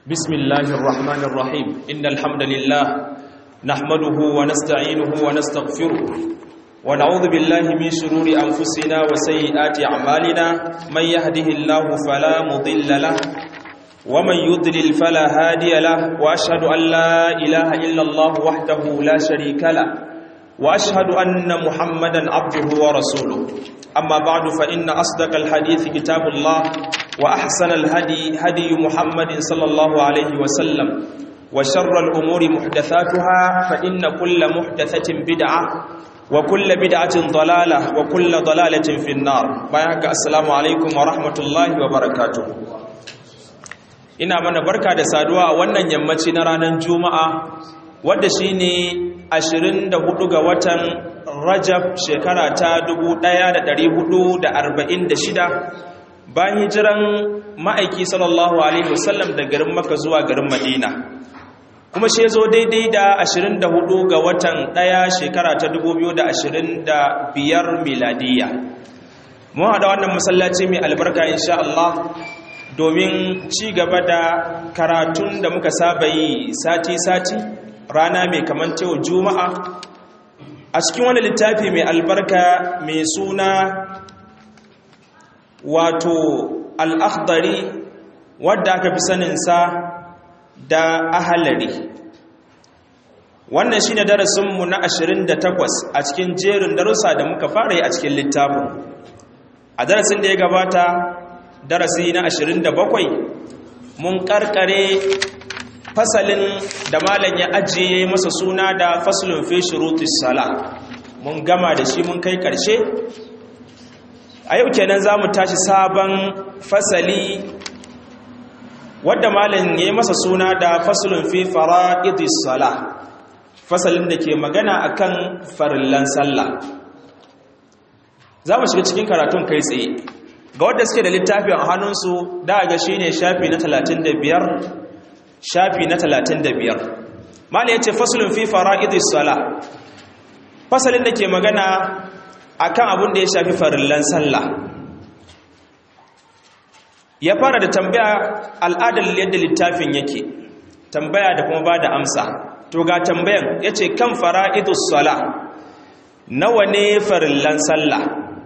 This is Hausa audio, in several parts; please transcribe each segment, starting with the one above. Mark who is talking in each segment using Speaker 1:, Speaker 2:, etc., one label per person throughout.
Speaker 1: بسم الله الرحمن الرحيم إن الحمد لله نحمده ونستعينه ونستغفره ونعوذ بالله من شرور أنفسنا وسيئات أعمالنا من يهده الله فلا مضل له ومن يضلل فلا هادي له وأشهد أن لا إله إلا الله وحده لا شريك له وأشهد أن محمدا عبده ورسوله أما بعد فإن أصدق الحديث كتاب الله وأحسن الهدي هدي محمد صلى الله عليه وسلم وشر الأمور محدثاتها فإن كل محدثة بدعة وكل بدعة ضلالة وكل ضلالة في النار بيانك السلام عليكم ورحمة الله وبركاته ina mana barka da saduwa a wannan yammaci na ranar juma'a wadda shine 24 ga watan rajab shekara ta 1446 bayan hijiran ma'aiki sallallahu alaihi wasallam da garin maka zuwa garin madina kuma shi zo daidai da 24 ga watan ɗaya shekara ta 2025 miladiya mun haɗa wannan masallaci mai albarka insha Allah domin ci gaba da karatun da muka saba yi sati-sati rana mai kamantewa juma'a a cikin wani littafi mai albarka mai suna wato al'akhdari wadda aka fi saninsa da ahalari wannan shi ne darasinmu na 28 a cikin jerin darussa da muka fara yi a cikin littafin a darasin da ya gabata darasi na 27 mun karkare fasalin da malam ya ajiye masa suna da fasalin fi shurutis sala mun gama da shi mun kai karshe a yau kenan za mu tashi sabon fasali wadda malam ya yi masa suna da fasalin fi fara'idis sala fasalin da ke magana akan farillan sallah za mu shiga cikin karatun kai tsaye ga wadda suke da littafi a hannunsu da ga shi ne shafi na 35 shafi na 35 malam ya ce fasalin fi fara'idis sala fasalin da ke magana akan abin da ya shafi farillan sallah ya fara da tambaya al'adar yadda littafin yake tambaya da kuma ba da amsa to ga tambayan ya ce kan fara'idus sala nawa ne farillan sallah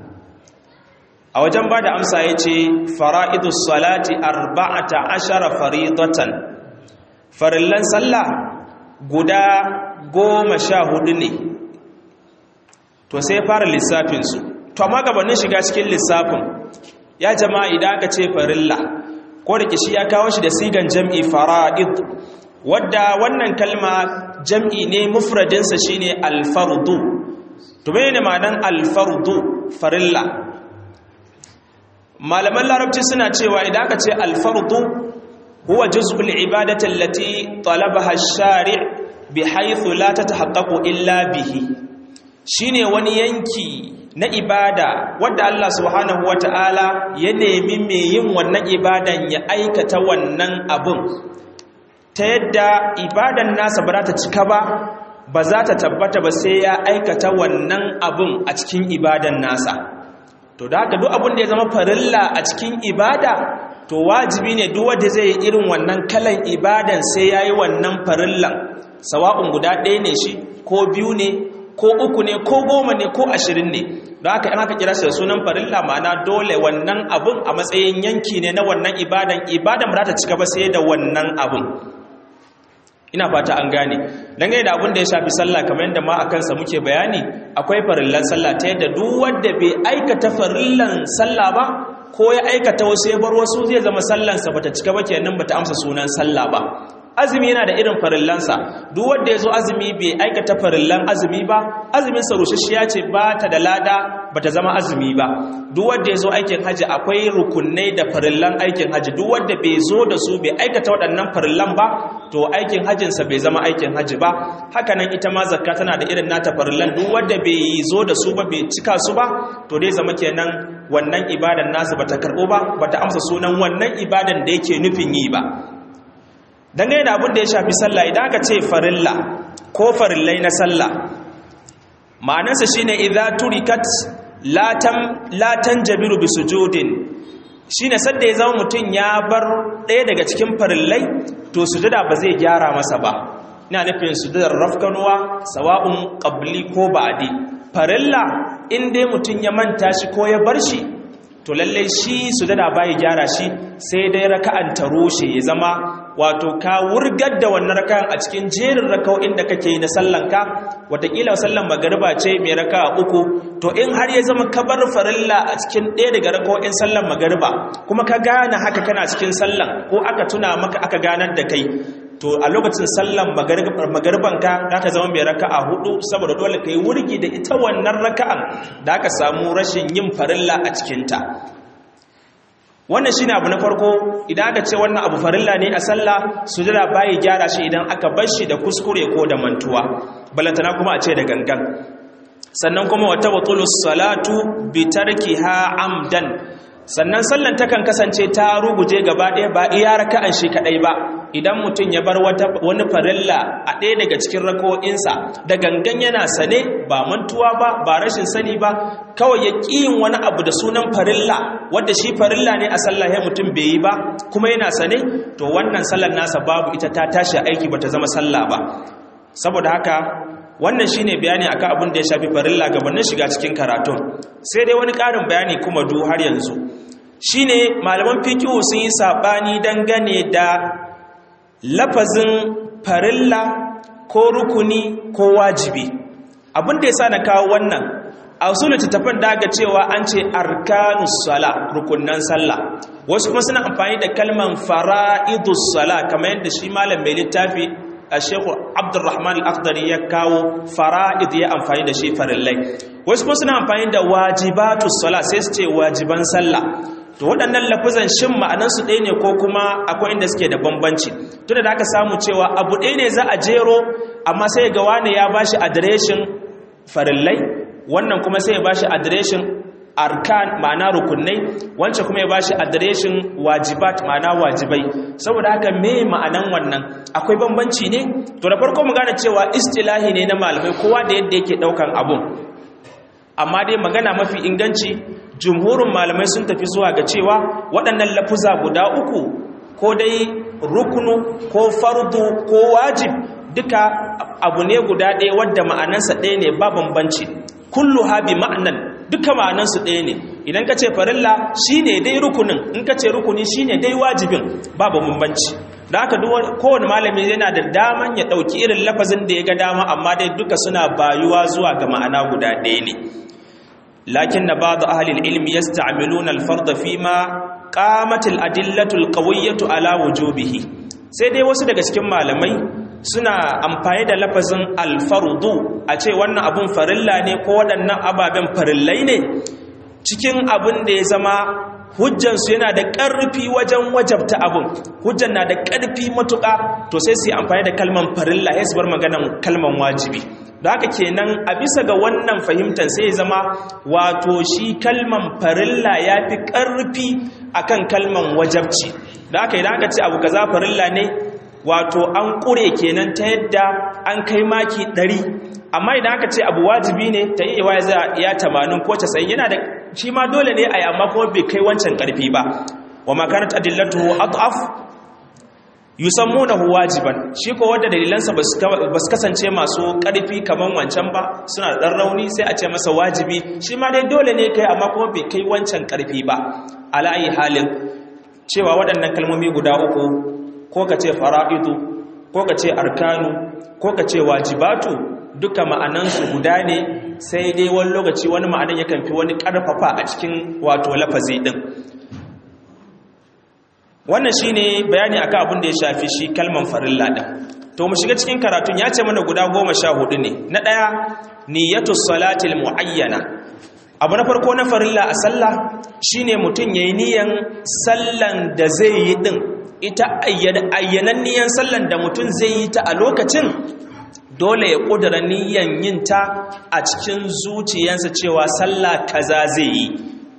Speaker 1: a wajen ba da amsa ya ce fara'idus salati arba'ata ashara faridatan farillan sallah guda goma sha hudu ne to sai fara lissafinsu to amma gabanin shiga cikin lissafin ya jama'a idan aka ce farilla ko da kishi ya kawo shi da sigan jam'i fara'id wadda wannan kalma jam'i ne mufradinsa shine alfardu to ne ma'anan alfardu farilla malaman larabci suna cewa idan aka ce alfardu huwa juz'ul ibadati allati talabaha ash-shari' bihaythu la tatahaqqaqu illa bihi shine wani yanki na ibada wadda Allah subhanahu wata'ala ya nemi mai yin wannan ibadan ya aikata wannan abun ta yadda ibadan nasa ba za ta cika ba ba za ta tabbata ba sai ya aikata wannan abun a cikin ibadan nasa to da haka duk abun da ya zama farilla a cikin ibada to wajibi ne duk wanda zai yi irin wannan kalan ibadan sai ya yi wannan farillan sawa'un guda ɗaya ne shi ko biyu ne ko uku ne ko goma ne ko ashirin ne don haka in aka kira shi da sunan farilla ma'ana dole wannan abun a matsayin yanki ne na wannan ibadan ibadan ba ta cika ba sai da wannan abun ina fata an gane dangane da abun da ya shafi sallah kamar yadda ma a kansa muke bayani akwai farillan sallah ta yadda duk wanda bai aikata farillan sallah ba ko ya aikata wasu ya bar wasu zai zama sallansa bata cika ba kenan bata amsa sunan sallah ba azumi yana da irin farillansa duk wanda ya zo azumi bai aikata farillan azumi ba azumin sa rushashiya ce ba ta da lada ba ta zama azumi ba duk wanda ya zo aikin haji akwai rukunai da farillan aikin haji duk wanda bai zo da su bai aikata waɗannan farillan ba to aikin hajinsa bai zama aikin haji ba hakanan ita ma zakka tana da irin nata farillan duk wanda bai zo da su ba bai cika su ba to dai zama kenan wannan ibadan nasu bata karɓo ba bata amsa sunan wannan ibadan da yake nufin yi ba dangane da abin da ya shafi sallah idan aka ce farilla ko farillai na sallah ma'anarsa shine idza turikat la tam la tanjabiru bi sujudin shine sadda ya zama mutum ya bar ɗaya daga cikin farillai to sujada ba zai gyara masa ba ina nufin sujadar rafkanuwa sawa'un qabli ko ba'di farilla in dai mutum ya manta shi ko ya bar shi to lalle shi sujada bai gyara shi sai dai raka'an ta rushe ya zama wato ka wurgar da wannan raka'an a cikin jerin raka'o'in da kake yi na sallanka watakila sallan magariba ce mai raka'a uku to in har ya zama ka bar farilla a cikin ɗaya daga raka'o'in sallan magariba kuma ka gane haka kana cikin sallan ko aka tuna maka aka ganar da kai to a lokacin sallan magarbanka za ka zama mai raka'a hudu saboda dole ka yi wurgi da ita wannan raka'an da aka samu rashin yin farilla a cikinta wannan shine abu na farko idan aka ce wannan abu farilla ne a sallah sujada bai gyara shi idan aka bar shi da kuskure ko da mantuwa balantana kuma a ce da gangan sannan kuma wata batulus salatu bi tarkiha amdan sannan sallan takan kasance ta ruguje gaba ɗaya ba iya raka'an shi kadai ba idan mutum ya bar wani farilla a ɗaya daga cikin rako'insa da gangan yana sane ba mantuwa ba ba rashin sani ba kawai ya ƙiyin wani abu da sunan farilla wadda shi farilla ne a sallah ya mutum bai yi ba kuma yana sane to wannan sallar nasa babu ita ta tashi aiki bata zama sallah ba saboda haka wannan shine bayani akan abin da ya shafi farilla gabanin shiga cikin karatun sai dai wani ƙarin bayani kuma du har yanzu shine malaman fiqh sun yi sabani dangane da lafazin farilla ko rukuni ko wajibi abin da yasa na kawo wannan a usul littattafan da aka cewa an ce arkanus sala rukunnan sallah wasu kuma suna amfani da kalman fara'idus sala kamar yadda shi malam mai littafi a shekul abdurrahman al-akhdari ya kawo fara'id ya amfani da shi farillai wasu kuma suna amfani da wajibatus sala sai su ce wajiban sallah to waɗannan lafuzan shin ma'anansu ɗaya ne ko kuma akwai inda suke da bambanci tunda da aka samu cewa abu ɗaya ne za a jero amma sai ga wani ya bashi adireshin farillai wannan kuma sai ya bashi adireshin arkan ma'ana rukunai wancan kuma ya bashi adireshin wajibat ma'ana wajibai saboda haka me ma'anan wannan akwai bambanci ne to da farko mu gane cewa istilahi ne na malamai kowa da yadda yake daukan abun amma dai magana mafi inganci jumhurin malamai sun tafi zuwa ga cewa waɗannan lafuza guda uku ko dai rukunu ko fardu ko wajib duka abu ne guda ɗaya wadda ma'anansa ɗaya ne ba bambanci kullu habi ma'anan duka ma'anansu ɗaya ne idan ka ce farilla shi ne dai rukunin in ka ce rukuni shi ne dai wajibin babu bambanci da haka kowane malami yana da daman ya ɗauki irin lafazin da ya ga dama amma dai duka suna bayuwa zuwa ga ma'ana guda ɗaya ne lakin na ba da ahalil ilmi ya sta'amiluna alfarda fi ma ƙamatil adillatul ƙawayyatu ala wujubihi sai dai wasu daga cikin malamai suna amfani da lafazin alfardu a ce wannan abun farilla ne ko waɗannan ababen farillai ne cikin abin da ya zama hujjansu yana da ƙarfi wajen wajabta abin hujjan na da ƙarfi matuƙa to sai su yi amfani da kalman farilla ya su bar maganan kalman wajibi da haka kenan a bisa ga wannan fahimtar sai ya zama wato shi kalman farilla ya fi ƙarfi akan kalman wajabci da haka idan aka ce abu kaza farilla ne wato an ƙure kenan ta yadda an kai maki ɗari amma idan aka ce abu wajibi ne ta iya waya za ya tamanin ko casa'in yana da shi ma dole ne a yi amma kuma bai kai wancan ƙarfi ba wa makanat adillatuhu adaf yusammunahu wajiban shi ko wanda dalilansa ba su kasance masu ƙarfi kaman wancan ba suna da ɗan rauni sai a ce masa wajibi shi ma dai dole ne kai amma kuma bai kai wancan ƙarfi ba ala ayi halin cewa waɗannan kalmomi guda uku ko ka ce fara'idu ko ka ce arkanu ko ka ce wajibatu duka ma'anansu guda ne sai dai wani lokaci wani ma'anan yakan fi wani ƙarfafa a cikin wato lafazi ɗin wannan shi ne bayani akan abin da ya shafi shi kalman farilla ɗin to mu shiga cikin karatun ya ce mana guda goma sha hudu ne na ɗaya niyyatu salatil mu'ayyana abu na farko na farilla a sallah shine mutum yayi niyan sallan da zai yi din ita ayyananniyan sallan da mutum zai yi ta a lokacin dole ya ƙudura niyan yin ta a cikin zuciyarsa cewa sallah kaza zai yi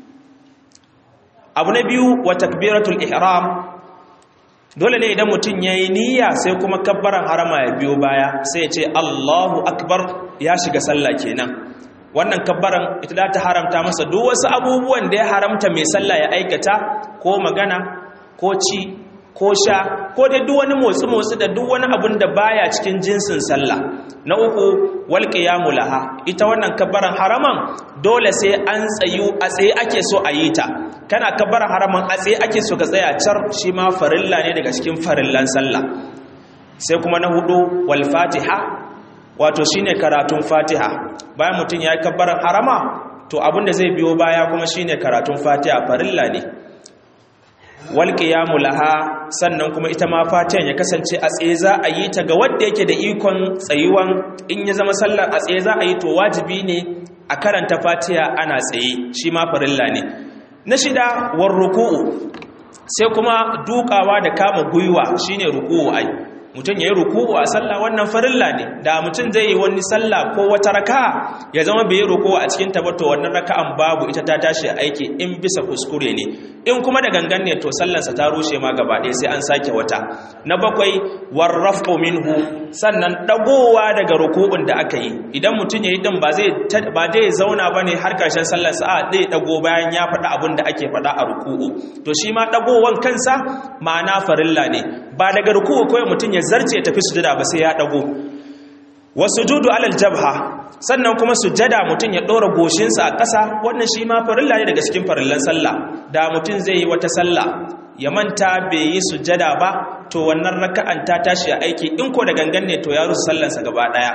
Speaker 1: abu na biyu wa takbiratul ihram dole ne idan mutum ya yi niyya sai kuma kabbaran harama ya biyo baya sai ya ce allahu akbar ya shiga sallah kenan wannan kabbaran ita za ta haramta masa duk wasu abubuwan da ya haramta mai sallah ya aikata ko magana ko ci ko sha ko dai duk wani motsi-motsi da duk wani abun da baya cikin jinsin sallah na uku wal qiyamu laha ita wannan kabbaran haraman dole sai an tsayu a tsaye ake so a yi ta kana kabbaran haraman a tsaye ake so ka tsaya car shi ma farilla ne daga cikin farillan sallah sai kuma na hudu wal fatiha wato shine karatun fatiha bayan mutum ya yi kabbaran harama to abin da zai biyo baya kuma shine karatun fatiha farilla ne wal qiyamu laha sannan kuma ita ma fatihan ya kasance a tsaye za a yi ta ga wanda yake da ikon tsayuwan in ya zama sallar a tsaye za a yi to wajibi ne a karanta fatiha ana tsaye shi ma farilla ne na shida war ruku'u sai kuma dukawa da kama gwiwa shine ruku'u ai mutum ya yi ruku'u a sallah wannan farilla ne da mutum zai yi wani sallah ko wata raka'a ya zama bai yi ruku'u a cikin tabato wannan raka'an babu ita ta tashi aiki in bisa kuskure ne in kuma da gangan ne to sallansa ta rushe ma gaba ɗaya sai an sake wata na bakwai warrafu minhu sannan dagowa daga ruku'un da aka yi idan mutum ya yi din ba zai ba zai zauna bane har karshen sallar sa zai dago bayan ya faɗa abin da ake faɗa a ruku'u to shi ma dagowan kansa ma'ana farilla ne ba daga ruku'u kawai mutum ya zarce ya tafi sujada ba sai ya dago wasujudu alal jabha sannan kuma sujada mutum ya ɗora goshinsa a ƙasa wannan shi ma farilla ne daga cikin farillan sallah da mutum zai yi wata sallah ya manta bai yi sujada ba to wannan raka'an ta tashi a aiki in ko da gangan ne to ya rusa sallansa gaba ɗaya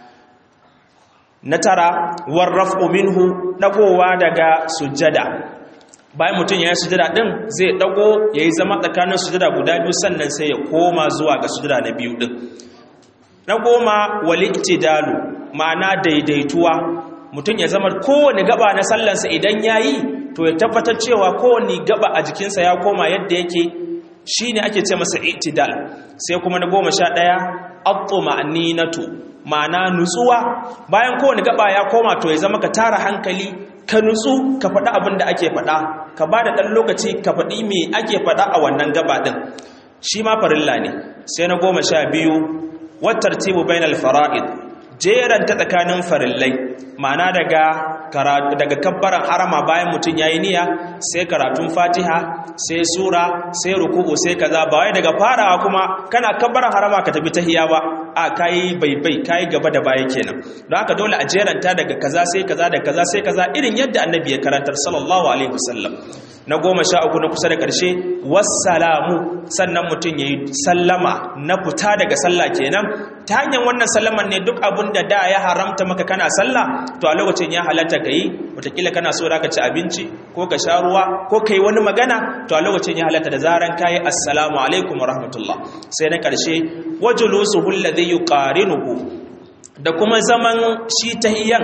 Speaker 1: na tara warrafu minhu dagowa daga sujada bayan mutum ya yi sujada ɗin zai dago ya yi zama tsakanin sujada guda biyu sannan sai ya koma zuwa ga sujada na biyu ɗin na goma wali itidalu ma'ana daidaituwa mutum ya zama kowane gaba na sallansa idan ya yi to ya tabbatar cewa kowane gaba a jikinsa ya koma yadda yake shi ne ake ce masa itidal sai kuma na goma sha ɗaya abto ma'aninatu ma'ana nutsuwa bayan kowane gaba ya koma to ya zama ka tara hankali ka nutsu ka faɗi abin da ake faɗa ka ba da ɗan lokaci ka faɗi me ake faɗa a wannan gaba ɗin shi ma farilla ne sai na goma sha biyu wattartibu bainal fara'id jeran ta tsakanin farillai ma'ana daga karatu daga kabbaran harama bayan mutum yayi niyya sai karatun Fatiha sai sura sai ruku'u sai kaza ba wai daga farawa kuma kana kabbaran harama ka tafi tahiyya ba a kai baibai kai gaba da baya kenan don haka dole a jeranta daga kaza sai kaza da kaza sai kaza irin yadda annabi ya karantar sallallahu alaihi wasallam na goma sha uku na kusa da ƙarshe wassalamu sannan mutum ya yi sallama na fita daga sallah kenan ta hanyar wannan sallaman ne duk abin da da ya haramta maka kana sallah to a lokacin ya halatta ka yi watakila kana so ka ci abinci ko ka sha ruwa ko ka yi wani magana to a lokacin ya halatta da zaran ka yi assalamu alaikum wa rahmatullah sai na ƙarshe wajulusuhu alladhi yuqarinuhu da kuma zaman shi tahiyan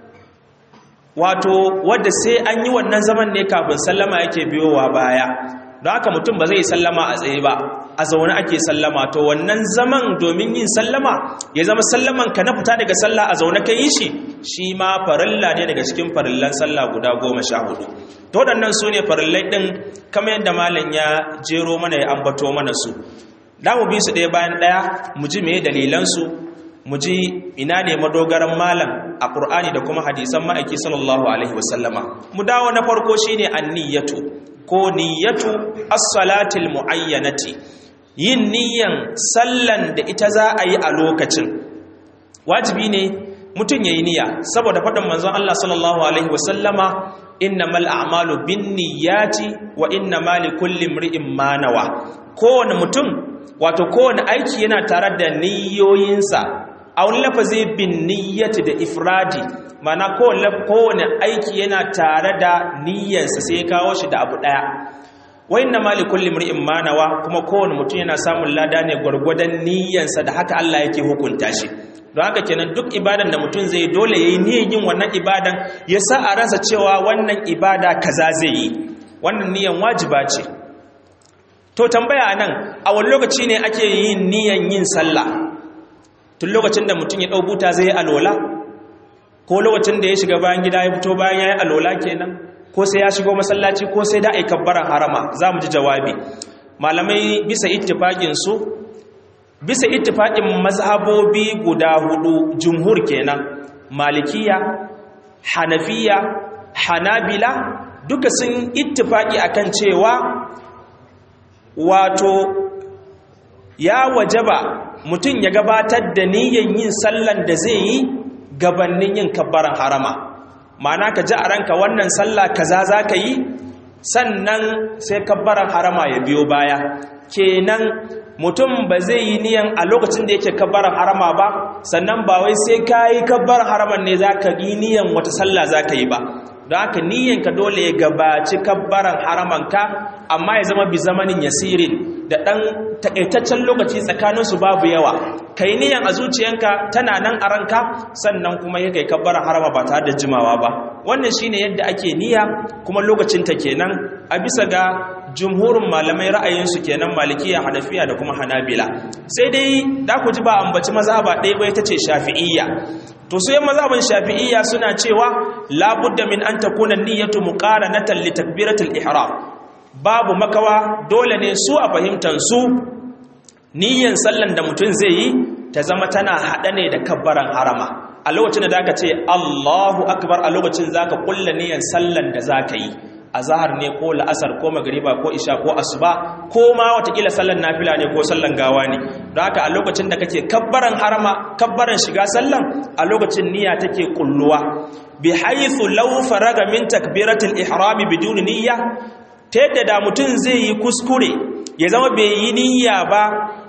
Speaker 1: wato wadda sai an yi wannan zaman ne kafin sallama yake biyowa baya don haka mutum ba zai sallama a tsaye ba a zaune ake sallama to wannan zaman domin yin sallama ya zama sallaman ka na fita daga sallah a zaune ka yi shi shi ma farilla ne daga cikin farillan sallah guda goma sha hudu to waɗannan su ne farillai ɗin kamar yadda malam ya jero mana ya ambato mana su da mu bi su ɗaya bayan ɗaya mu ji me dalilansu mu ji ina ne madogaran malam a ƙur'ani da kuma hadisan ma'aiki sallallahu alaihi wasallama mu dawo na farko shine anniyatu ko niyyatu as-salatil muayyanati yin niyyan sallan da ita za a yi a lokacin wajibi ne mutum yayi niyya saboda faɗin manzon Allah sallallahu alaihi wasallama innamal a'malu binniyati wa innamal likulli imri'in ma nawa kowane mutum wato kowane aiki yana tare da niyyoyinsa a wani lafazi bin niyyati da ifradi mana kowane aiki yana tare da niyyansa sai ya kawo shi da abu ɗaya wa inna ma li kulli imri'in ma nawa kuma kowane mutum yana samun lada ne gwargwadon niyyansa da haka Allah yake hukunta shi don haka kenan duk ibadan da mutum zai dole yayi niyyar yin wannan ibadan ya sa a ransa cewa wannan ibada kaza zai yi wannan niyyan wajiba ce to tambaya nan a wani lokaci ne ake yin niyyar yin sallah tun lokacin da mutum ya ɗau buta zai yi alola ko lokacin da ya shiga bayan gida ya fito bayan ya yi alola kenan ko sai ya shigo masallaci ko sai da a yi kabbaran harama za mu ji jawabi malamai bisa ittifaƙin su bisa ittifaƙin mazhabobi guda hudu jumhur kenan malikiya hanafiya hanabila duka sun ittifaki akan cewa wato ya wajaba mutum ya gabatar da niyyar yin sallan da zai yi gabanin yin kabbaran harama ma'ana ka ji a ranka wannan sallah kaza za ka yi sannan sai kabbaran harama ya biyo baya kenan mutum ba zai yi niyan a lokacin da yake kabbaran harama ba sannan ba wai sai ka yi kabbaran haraman ne za ka yi niyan wata sallah za ka yi ba don haka niyanka dole ya gabaci kabbaran haramanka amma ya zama bi zamanin yasirin da ɗan taƙaitaccen lokaci tsakaninsu babu yawa ka yi niyan a zuciyanka tana nan a ranka sannan kuma ya kai kabbaran harama ba tare da jimawa ba wannan shine yadda ake niyya kuma lokacinta kenan a bisa ga jumhurin malamai ra'ayinsu kenan malikiya hanafiya da kuma hanabila sai dai da ku ji ba ambaci mazhaba ɗaya ba ita ce shafi'iyya to sai mazhaban shafi'iyya suna cewa labudda min an takuna niyyatu muqaranatan li takbiratul ihram babu makawa dole ne su a fahimtar su niyyan sallan da mutum zai yi ta zama tana hada ne da kabbaran harama a lokacin da zaka ce Allahu akbar a lokacin zaka kulla niyyan sallan da zaka yi azhar ne ko la'asar ko magriba ko isha ko asuba ko ma watakila sallan nafila ne ko sallan gawa ne don haka a lokacin da kake kabbaran harama kabbaran shiga sallan a lokacin niyya take kulluwa bi haythu law faraga min takbiratul ihram bidun niyya ta yadda da mutum zai yi kuskure ya zama bai yi niyya ba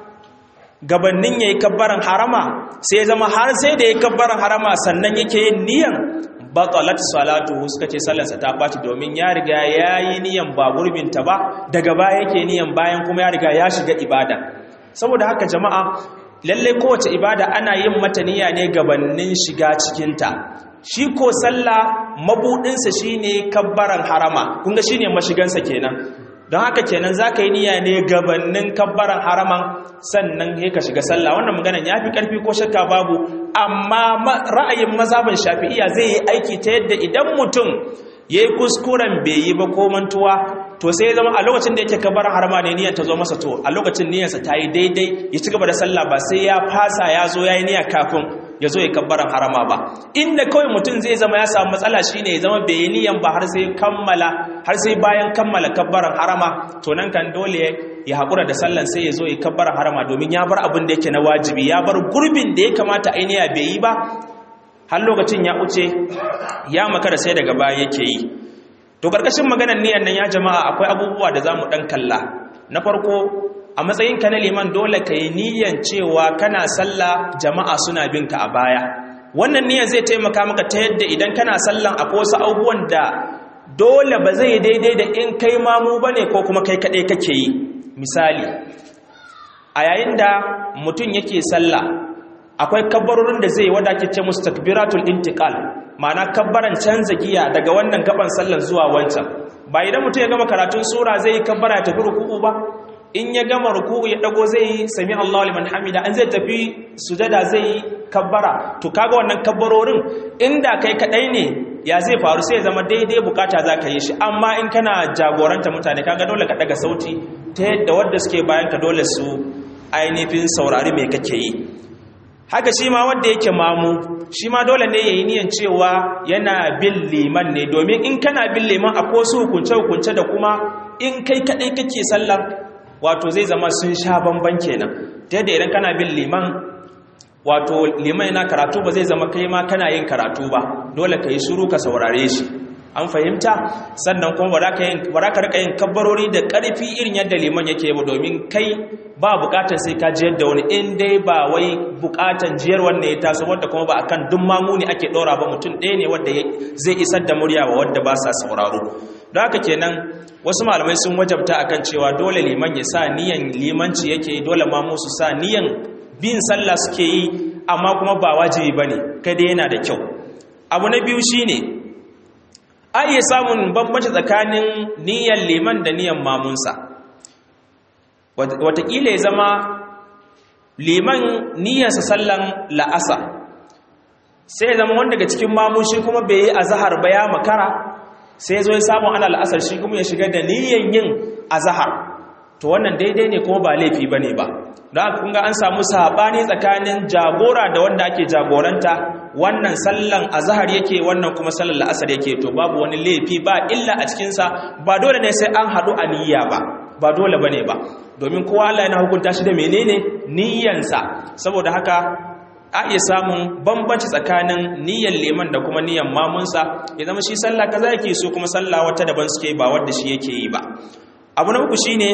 Speaker 1: gabannin yayi kabbaran harama sai ya zama har sai da yayi kabbaran harama sannan yake yin niyyan batalat salatuhu suka ce sallarsa ta ɓaci domin ya riga ya yi niyan ba gurbinta ba daga baya yake niyan bayan kuma ya riga ya shiga ibada saboda haka jama'a lalle kowace ibada ana yin mata niyya ne gabanin shiga cikinta shi ko sallah mabudinsa shine kabbaran harama kun ga shine mashigansa kenan don haka kenan za ka yi niyya ne gabanin kabbaran haraman sannan ya ka shiga sallah wannan maganan ya fi ƙarfi ko shakka babu amma ra'ayin mazhabin shafi'iya zai yi aiki ta yadda idan mutum ya yi kuskuren bai yi ba ko mantuwa to sai ya zama a lokacin da yake kabbaran harama ne niyyar ta zo masa to a lokacin niyyarsa ta yi daidai ya ci gaba da sallah ba sai ya fasa ya zo ya yi niyya kafin ya zo ya kabbaran harama ba inda kawai mutum zai zama ya samu matsala shine ya zama bai yi niyan ba har sai kammala har sai bayan kammala kabbaran harama to nan kan dole ya haƙura da sallan sai ya zo ya kabbaran harama domin ya bar abin da yake na wajibi ya bar gurbin da ya kamata ainiya bai yi ba har lokacin ya wuce ya makara sai daga baya yake yi to karkashin maganar niyan nan ya jama'a akwai abubuwa da za mu ɗan kalla na farko a matsayinka na liman dole ka yi niyan cewa kana sallah jama'a suna bin ka a baya wannan niyan zai taimaka maka ta yadda idan kana sallan akwai wasu abubuwan da dole ba zai daidai da in kai mamu ba ne ko kuma kai kaɗai kake yi misali a yayin da mutum yake sallah akwai kabbarorin da zai wada ke ce musu takbiratul intiqal ma'ana kabbaran canza giya daga wannan gaban sallan zuwa wancan ba idan mutum ya gama karatun sura zai yi kabbara ya tafi ruku'u ba in ya gama ruku'u ya dago zai yi sami Allahu liman hamida an zai tafi sujada zai yi kabbara to kaga wannan kabbarorin inda kai kadai ne ya zai faru sai ya zama daidai bukata za ka yi shi amma in kana jagoranta mutane kaga dole ka daga sauti ta yadda wadda suke bayan ka dole su ainihin saurari mai kake yi haka shi ma wanda yake mamu shi ma dole ne ya yi niyan cewa yana bin liman ne domin in kana bin liman a su hukunce-hukunce da kuma in kai kaɗai kake sallar wato zai zama sun sha bamban kenan ta yadda idan kana bin liman wato liman yana karatu ba zai zama kai ma kana yin karatu ba dole ka yi shuru ka saurare shi an fahimta sannan kuma ba za ka rika yin kabbarori da ƙarfi irin yadda liman yake yi domin kai ba bukatar sai ka jiyar da wani in dai ba wai bukatar jiyar wanda ya taso wadda kuma ba akan duk mamuni ake ɗora ba mutum ɗaya ne wadda zai isar da murya wa wadda ba sa sauraro don haka kenan wasu malamai sun wajabta akan cewa dole liman ya sa niyan limanci yake dole mamu su sa niyan bin sallah suke yi amma kuma ba wajibi bane kai dai yana da kyau abu na biyu shine a iya samun bambanci tsakanin niyyar liman da niyyar mamunsa watakila ya zama liman niyyarsa sallan la'asa sai ya zama wanda daga cikin mamun shi kuma bai yi azahar ba ya makara sai ya zo ya samu ana la'asar shi kuma ya shiga da niyyar yin azahar to wannan daidai ne kuma ba laifi ba ne ba don haka kunga an samu saɓani tsakanin jagora da wanda ake jagoranta wannan sallan azhar yake wannan kuma sallan la'asar yake to babu wani laifi ba illa a cikinsa ba dole ne sai an haɗu a niyya ba ba dole bane ba domin kowa Allah yana hukunta shi da menene niyyansa saboda haka a iya samun bambanci tsakanin niyyar liman da kuma niyyar mamunsa ya zama shi sallah kaza yake so kuma sallah wata daban suke ba wadda shi yake yi ba abu na uku shine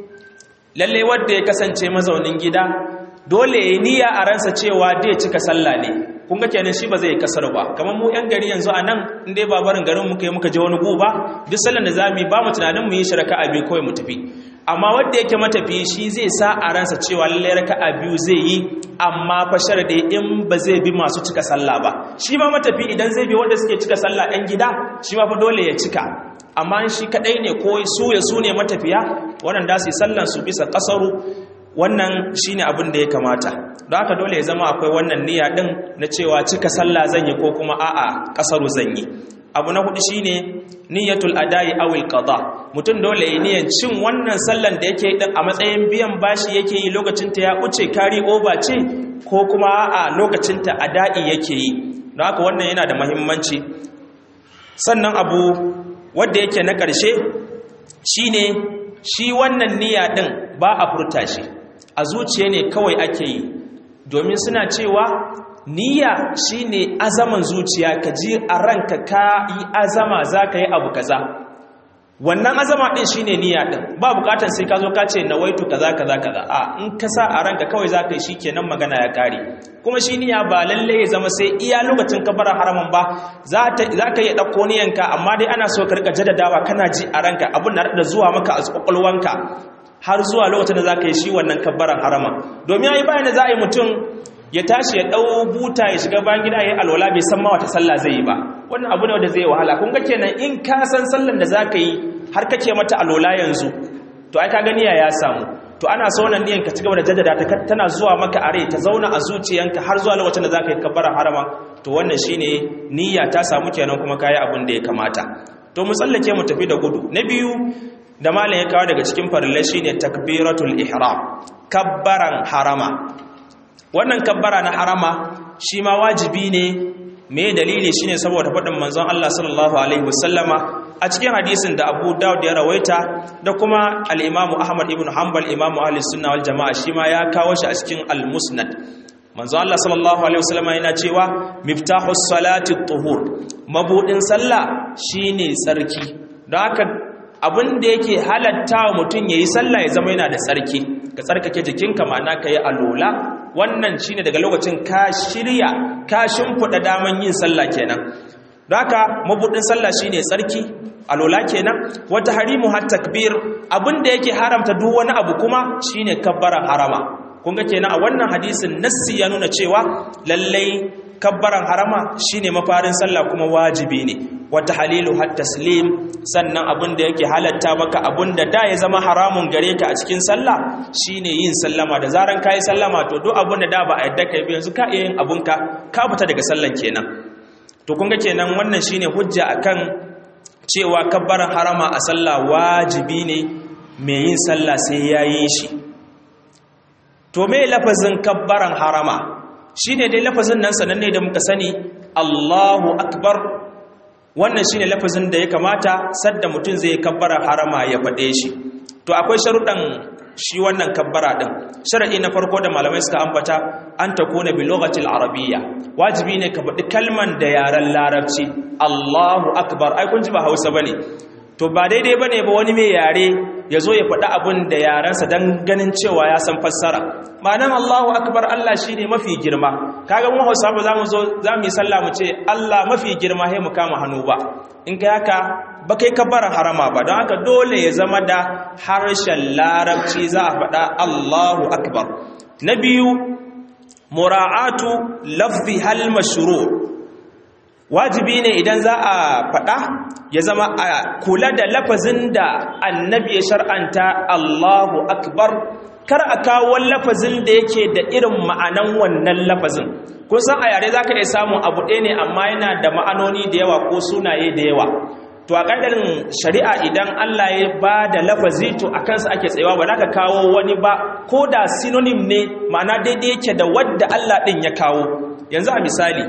Speaker 1: lalle wanda ya kasance mazaunin gida dole ya niyya a ransa cewa dai cika sallah ne kun ga kenan shi ba zai kasar ba kamar mu yan gari yanzu a nan in dai ba barin garin muka yi muka je wani gu ba duk sallan da za mu yi ba mu tunanin mu yi shi raka'a biyu kawai mu tafi amma wanda yake matafi shi zai sa a ransa cewa lalle raka'a biyu zai yi amma fa sharadi in ba zai bi masu cika sallah ba shi ma matafi idan zai bi wanda suke cika sallah ɗan gida shi ma fa dole ya cika amma shi kadai ne ko su ya su ne matafiya wannan da su yi sallan su bisa kasaru wannan shine abin da ya kamata don haka dole ya zama akwai wannan niyya din na cewa cika sallah zan yi ko kuma a'a kasaru zan yi abu na hudu shine niyyatul adai awil qada mutum dole ya niyyar cin wannan sallan da yake din a matsayin biyan bashi yake yi lokacin ta ya uce kari over ce ko kuma a'a lokacin ta adai yake yi don haka wannan yana da muhimmanci sannan abu wanda yake na ƙarshe shine shi wannan niyya din ba a furta shi a zuciya ne kawai ake yi domin suna cewa niyya shine azaman zuciya ka ji a ranka ka yi azama za ka yi abu kaza wannan azama din shine niyya din ba bukatar sai ka zo ka ce nawaitu kaza kaza kaza a in ka sa a ranka kawai za ka yi shikenan magana ya kare kuma shi niyya ba lalle ya zama sai iya lokacin kabarar haramun ba za ka iya ɗauko niyanka amma dai ana so ka rika jaddadawa kana ji a ranka abin na da zuwa maka a kwakwalwanka har zuwa lokacin da za ka yi shi wannan kabbaran harama domin ya yi bayan da za a yi mutum ya tashi ya ɗau buta ya shiga bayan gida ya yi alwala bai san ma wata sallah zai yi ba wannan abu ne wanda zai wahala kun ga kenan in ka san sallan da za ka yi har kake mata alwala yanzu to ai ka gani ya samu to ana so wannan niyan ka ci gaba da jaddada ta tana zuwa maka a rai ta zauna a zuciyanka har zuwa lokacin da za ka yi kabbaran harama to wannan shine niyya ta samu kenan kuma kayi abin da ya kamata to mu tsallake mu tafi da gudu na biyu da malam ya kawo daga cikin farillai shine takbiratul ihram kabbaran harama wannan kabbara na harama shi ma wajibi ne me dalili shine saboda faɗin manzon Allah sallallahu alaihi wasallama a cikin hadisin da Abu Dawud ya rawaita da kuma al-Imam Ahmad ibn Hanbal Imam Ahli Sunna wal Jamaa shi ma ya kawo shi a cikin al-Musnad manzon Allah sallallahu alaihi wasallama yana cewa miftahus salati tuhur mabudin sallah shine tsarki don haka abin da yake halatta wa mutum ya yi sallah ya zama yana da tsarki ka tsarkake jikinka ma'ana ka yi alola wannan shi ne daga lokacin ka shirya ka shimfiɗa daman yin sallah kenan don haka mabuɗin sallah shi ne tsarki alola kenan wata harimu har takbir abin da yake haramta duk wani abu kuma shi ne kabbaran harama kun ga kenan a wannan hadisin nassi ya nuna cewa lallai kabbaran harama shine mafarin sallah kuma wajibi ne wata halilu har taslim sannan abin da yake halatta maka abin da da ya zama haramun gare ka a cikin sallah shine yin sallama da zaran kayi sallama to duk abin da da ba a yadda kai yanzu ka iya yin abun ka ka fita daga sallan kenan to kun ga kenan wannan shine hujja akan cewa kabbaran harama a sallah wajibi ne mai yin sallah sai yayi shi to me lafazin kabbaran harama shi ne dai lafazin nan sananne da muka sani Allahu akbar wannan shi ne lafazin da ya kamata sadda mutum zai kabbara harama ya faɗe shi to akwai sharuɗan shi wannan kabbara ɗin sharaɗi na farko da malamai suka ambata an ta kone bi lokacin arabiyya wajibi ne ka faɗi kalman da yaren larabci Allahu akbar ai kun ji ba hausa ba ne to ba daidai ba ne ba wani mai yare ya zo ya faɗi abin da yarensa don ganin cewa ya san fassara ma'anan Allahu akbar Allah shi ne mafi girma kaga mu hausa ba za mu zo za mu yi sallah mu ce Allah mafi girma sai mu kama hannu ba in kai haka ba kai kabbaran harama ba don haka dole ya zama da harshen larabci za a faɗa Allahu akbar na biyu mura'atu lafzi hal mashru' wajibi ne idan za a faɗa ya zama a kula da lafazin da annabi ya shar'anta Allahu akbar kar a kawo lafazin da yake da irin ma'anan wannan lafazin kun san a yare zaka iya samun abu ɗaya ne amma yana da ma'anoni da yawa ko sunaye da yawa to a ƙadarin shari'a idan Allah ya ba da lafazi to a kansa ake tsayawa ba za ka kawo wani ba ko da synonym ne ma'ana daidai yake da wadda Allah ɗin ya kawo yanzu a misali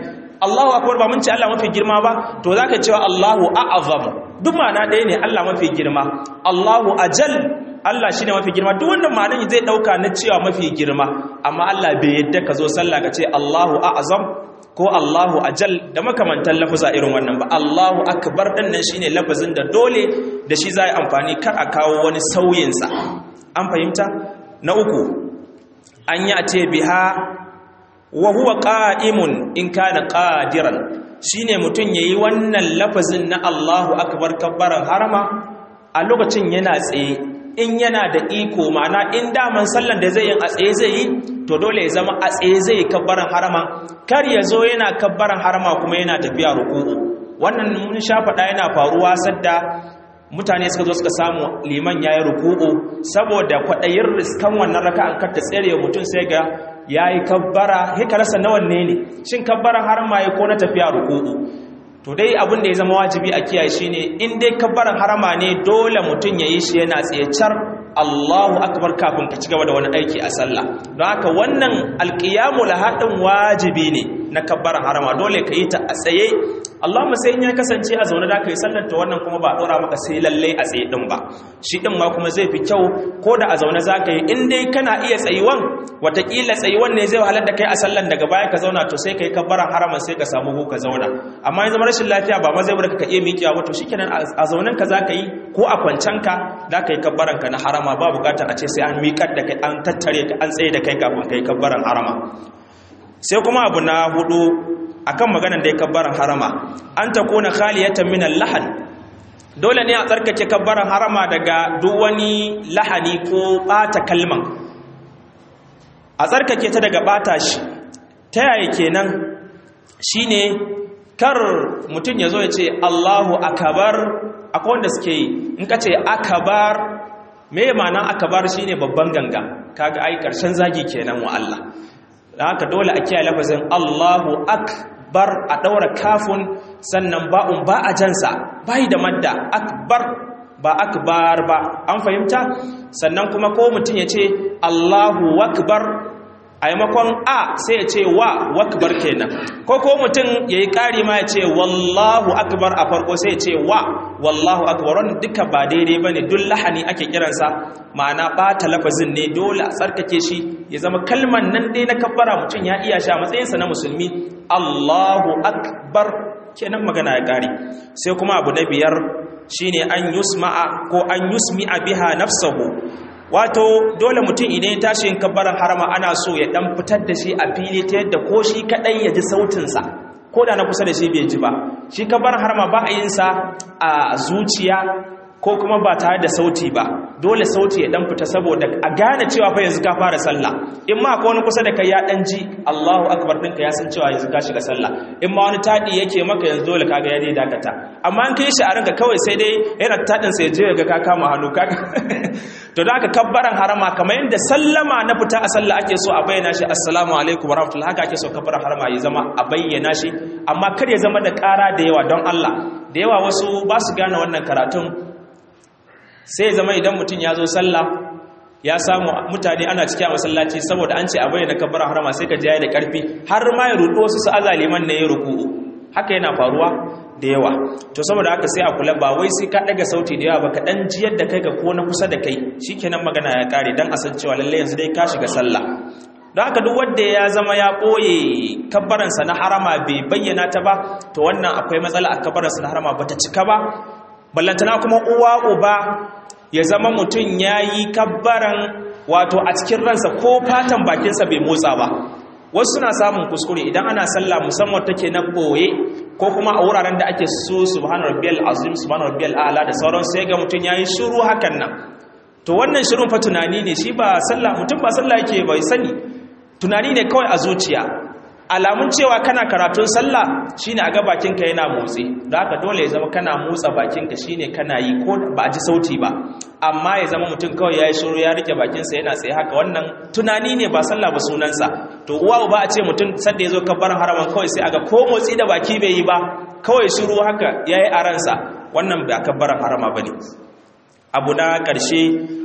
Speaker 1: Allahu akbar ba mun ce Allah mafi girma ba to zaka cewa Allahu a'azam duk ma'ana ɗaya ne Allah mafi girma Allahu ajal Allah shine mafi girma duk wannan ma'anar zai dauka na cewa mafi girma amma Allah bai yadda ka zo sallah ka ce Allahu a'azam ko Allahu ajal da makamantan lafuza irin wannan ba Allahu akbar din nan shine lafazin da dole da shi zai amfani kar a kawo wani sauyin sa an fahimta na uku an yi a ce biha wa huwa qa'imun in kana qadiran shine mutun yayi wannan lafazin na Allahu akbar kabbaran harama a lokacin yana tsaye in yana da iko ma'ana in daman sallan da zai yi a tsaye zai yi to dole ya zama a tsaye zai yi kabbaran harama kar ya zo yana kabbaran harama kuma yana tafiya ruku'u wannan mun sha faɗa yana faruwa sadda mutane suka zo suka samu liman yayi ruku'u saboda kwaɗayin riskan wannan raka'an kar ta tsere mutum sai ga yayi kabbara hika rasa nawan ne ne shin kabbaran harama ya ko na tafiya ruku'u to dai abin da ya zama wajibi a kiyaye shine in dai kabbaran harama ne dole mutum ya yi shi yana tsayecar Allahu akbar kafin ka ci gaba da wani aiki a sallah don haka wannan alqiyamu lahadin wajibi ne na kabbaran harama dole ka yi ta a tsaye Allahumma sai in ya kasance a zaune da ka yi sallar ta wannan kuma ba dora maka sai lalle a tsaye din ba shi din ma kuma zai fi kyau ko da a zaune za ka yi in dai kana iya tsayuwan watakila tsayuwan ne zai wahalar da kai a sallan daga baya ka zauna to sai ka yi kabbaran haraman sai ka samu ka zauna amma in zama rashin lafiya ba ma zai bar ka iya miƙewa ba to shikenan a zaunen ka za ka yi ko a kwancan ka za ka yi kabbaran ka na harama ba bukatar a ce sai an miƙar da kai an tattare ka an tsaye da kai kafin ka yi kabbaran harama sai kuma abu na hudu akan maganar da ya kabbaran harama an ta kona khaliyatan min lahan dole ne a tsarkake kabbaran harama daga duk wani lahani ko bata kalman a tsarkake ta daga bata shi ta yaya kenan shine kar mutum ya zo ya ce Allahu akabar akwai wanda suke yi in ka ce akabar me ma'ana akabar shine babban ganga kaga ai karshen zagi kenan wa Allah da haka dole a kiyaye lafazin Allahu akbar a daura kafun sannan ba'un ba a jansa bai da madda akbar ba akbar ba an fahimta sannan kuma ko mutum ya ce Allahu akbar a yamakon a sai ya ce wa wakbar kenan ko ko mutum ya yi ƙari ma ya ce wallahu akbar a farko sai ya ce wa wallahu akbar wanda duka ba daidai ba ne duk lahani ake kiransa ma'ana ɓata lafazin ne dole a tsarkake shi ya zama kalman nan dai na kabbara mutum ya iya sha matsayinsa na musulmi allahu akbar kenan magana ya ƙare sai kuma abu na biyar shine an yusma'a ko an yusmi'a biha nafsahu wato dole mutum idan ya tashi yin kabbaran harama ana so ya dan fitar da shi a fili ta yadda ko shi kadai ya ji sautinsa ko da na kusa da shi bai ji ba shi kabbaran harama ba a yin sa a zuciya ko kuma ba tare da sauti ba dole sauti ya dan fita saboda a gane cewa fa yanzu ka fara sallah in ma akwai wani kusa da kai ya dan ji Allahu akbar ɗinka ya san cewa yanzu ka shiga sallah in ma wani tadi yake maka yanzu dole kaga ya dai dakata amma an kai shi a ranka kawai sai dai yana tadin sai je ga ka kama hannu kaga to da aka kabbaran harama kamar yadda sallama na fita a sallah ake so a bayyana shi assalamu alaikum warahmatullahi haka ake so kabbaran harama ya zama a bayyana shi amma kar ya zama da ƙara da yawa don Allah da yawa wasu ba su gane wannan karatun sai zama idan mutum ya zo sallah ya samu mutane ana cikin masallaci saboda an ce a bayyana kabbaran harama sai ka jaya da karfi har ma ya rudu wasu su azaliman ne ya ruku'u haka yana faruwa da yawa to saboda haka sai a kula ba wai sai ka daga sauti da yawa ba ka dan jiyar da kai ga ko na kusa da kai shikenan magana ya kare dan a san cewa lalle yanzu dai ka shiga sallah don haka duk wanda ya zama ya ɓoye kabbaransa na harama bai bayyana ta ba to wannan akwai matsala a kabbaransa na harama bata cika ba ballantana kuma uwa uba ya zama mutum ya yi kabbaran wato a cikin ransa ko fatan bakinsa bai motsa ba wasu suna samun kuskure idan ana sallah musamman take na ɓoye ko kuma a wuraren da ake so subhanahu rabbiyal azim subhanahu rabbiyal a'la da sauran sai ga mutum yayi shiru hakan nan to wannan shirun fa tunani ne shi ba sallah mutum ba sallah yake bai sani tunani ne kawai a zuciya alamun cewa kana karatun sallah shine a ga bakinka yana motsi da haka dole ya zama kana motsa bakinka shine kana yi ko ba a ji sauti ba amma ya zama mutum kawai ya yi shiru ya rike bakinsa yana tsaye haka wannan tunani ne ba sallah ba sunansa to uwa ba a ce mutum sadda ya zo kabbaran haraman kawai sai aga ko motsi da baki bai yi ba kawai shiru haka ya yi a ransa wannan ba kabbaran harama ba ne abu na ƙarshe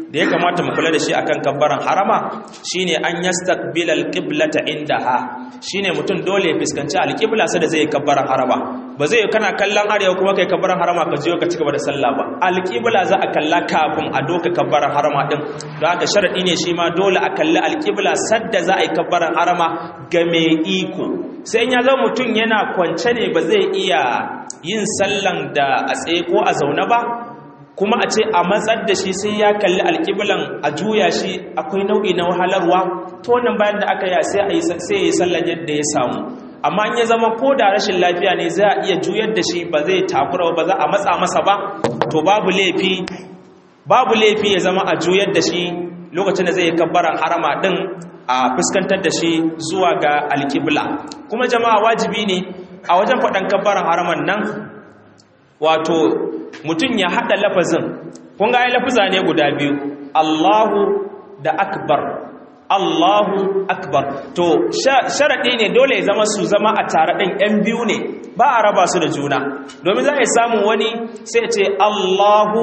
Speaker 1: da ya kamata mu kula da shi akan kabbaran harama shine an yastaqbil alqiblata indaha shine mutum dole ya fuskanci alqibla sai da zai kabbaran harama ba zai kana kallon arewa kuma kai kabbaran harama ka je ka cigaba da sallah ba alqibla za a kalla kafin a doka kabbaran harama din don haka sharadi ne shi ma dole a kalli alqibla sadda za a yi kabbaran harama ga mai iko sai ya zama mutum yana kwance ne ba zai iya yin sallan da a tsaye ko a zaune ba kuma a ce a matsar da shi sai ya kalli alƙiblan a juya shi akwai nau'i na wahalarwa ta wannan bayan da aka yi sai ya yi sallan yadda ya samu amma in ya zama ko da rashin lafiya ne za a iya juyar da shi ba zai takura ba za a matsa masa ba to babu laifi babu laifi ya zama a juyar da shi lokacin da zai yi kabbaran harama din a fuskantar da shi zuwa ga alƙibla kuma jama'a wajibi ne a wajen faɗan kabbaran haraman nan wato mutum ya haɗa lafazin kun ga lafuza ne guda biyu Allahu da akbar Allahu akbar to sharaɗi ne dole ya zama su zama a tare ɗin ‘yan biyu ne ba a raba su da juna domin za a samu wani sai ce Allahu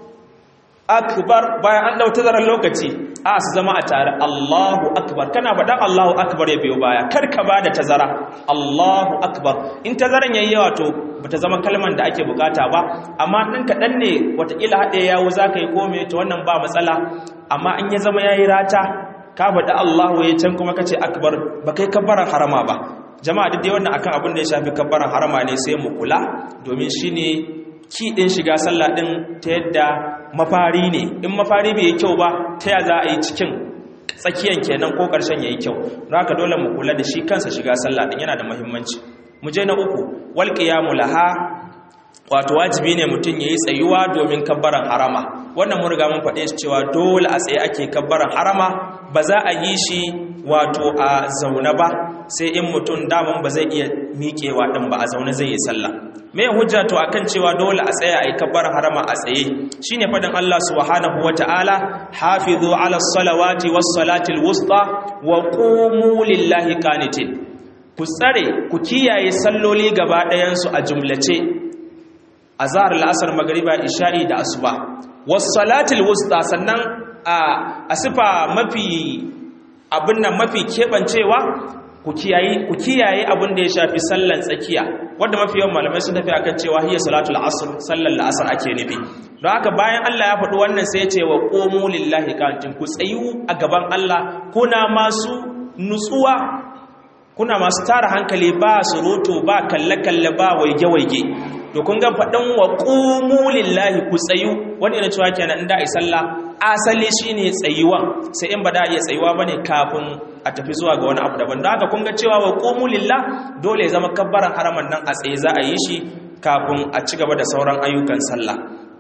Speaker 1: akbar bayan an ɗauta zarar lokaci a su zama a tare Allahu akbar kana faɗan Allahu akbar ya biyo baya kar ka ba da tazara Allahu akbar in tazaran yayi yawa to bata zama kalman da ake bukata ba amma ɗin kaɗan ne watakila haɗe yawo za ka yi kome ta wannan ba matsala amma in ya zama ya yi rata ka faɗi Allahu ya can kuma ka ce akbar ba kai kabbaran harama ba jama'a duk dai wannan akan abin da ya shafi kabbaran harama ne sai mu kula domin shine ki ɗin shiga sallah ɗin ta yadda mafari ne in mafari bai yi kyau ba ta ya za a yi cikin tsakiyan kenan ko ƙarshen ya yi kyau don haka dole mu kula da shi kansa shiga sallah ɗin yana da muhimmanci mu je na uku wal qiyamu laha wato wajibi ne mutum yayi tsayuwa domin kabbaran harama wannan mun riga mun faɗe shi cewa dole a tsaye ake kabbaran harama ba za a yi shi wato a zaune ba sai in mutum daman ba zai iya miƙewa ɗin ba a zaune zai yi sallah me hujja to akan cewa dole a tsaya a yi kabbaran harama a tsaye shine faɗin Allah subhanahu wata'ala hafizu ala salawati was salatil wusta wa qumu lillahi qanitin ku tsare ku kiyaye salloli gaba ɗayansu a jumlace a zahar la'asar magariba isha'i da asuba wasu salatul wusta sannan a sifa mafi abin nan mafi keɓancewa ku kiyaye abin da ya shafi sallan tsakiya wadda mafi yawan malamai sun tafi akan cewa hiyar salatul asr sallan la'asar ake nufi don haka bayan Allah ya faɗi wannan sai ya ce wa ƙomo lillahi kantin ku tsayu a gaban Allah kuna masu nutsuwa kuna masu tara hankali ba surutu ba kalle-kalle ba waige-waige to kun ga faɗin wa ƙumu lillahi ku tsayu wani yana cewa kenan inda a sallah asali shine tsayuwan sai in ba da iya tsayuwa bane kafin a tafi zuwa ga wani abu daban don haka kun ga cewa wa ƙumu lillah dole ya zama kabbaran haraman nan a tsaye za a yi shi kafin a ci gaba da sauran ayyukan sallah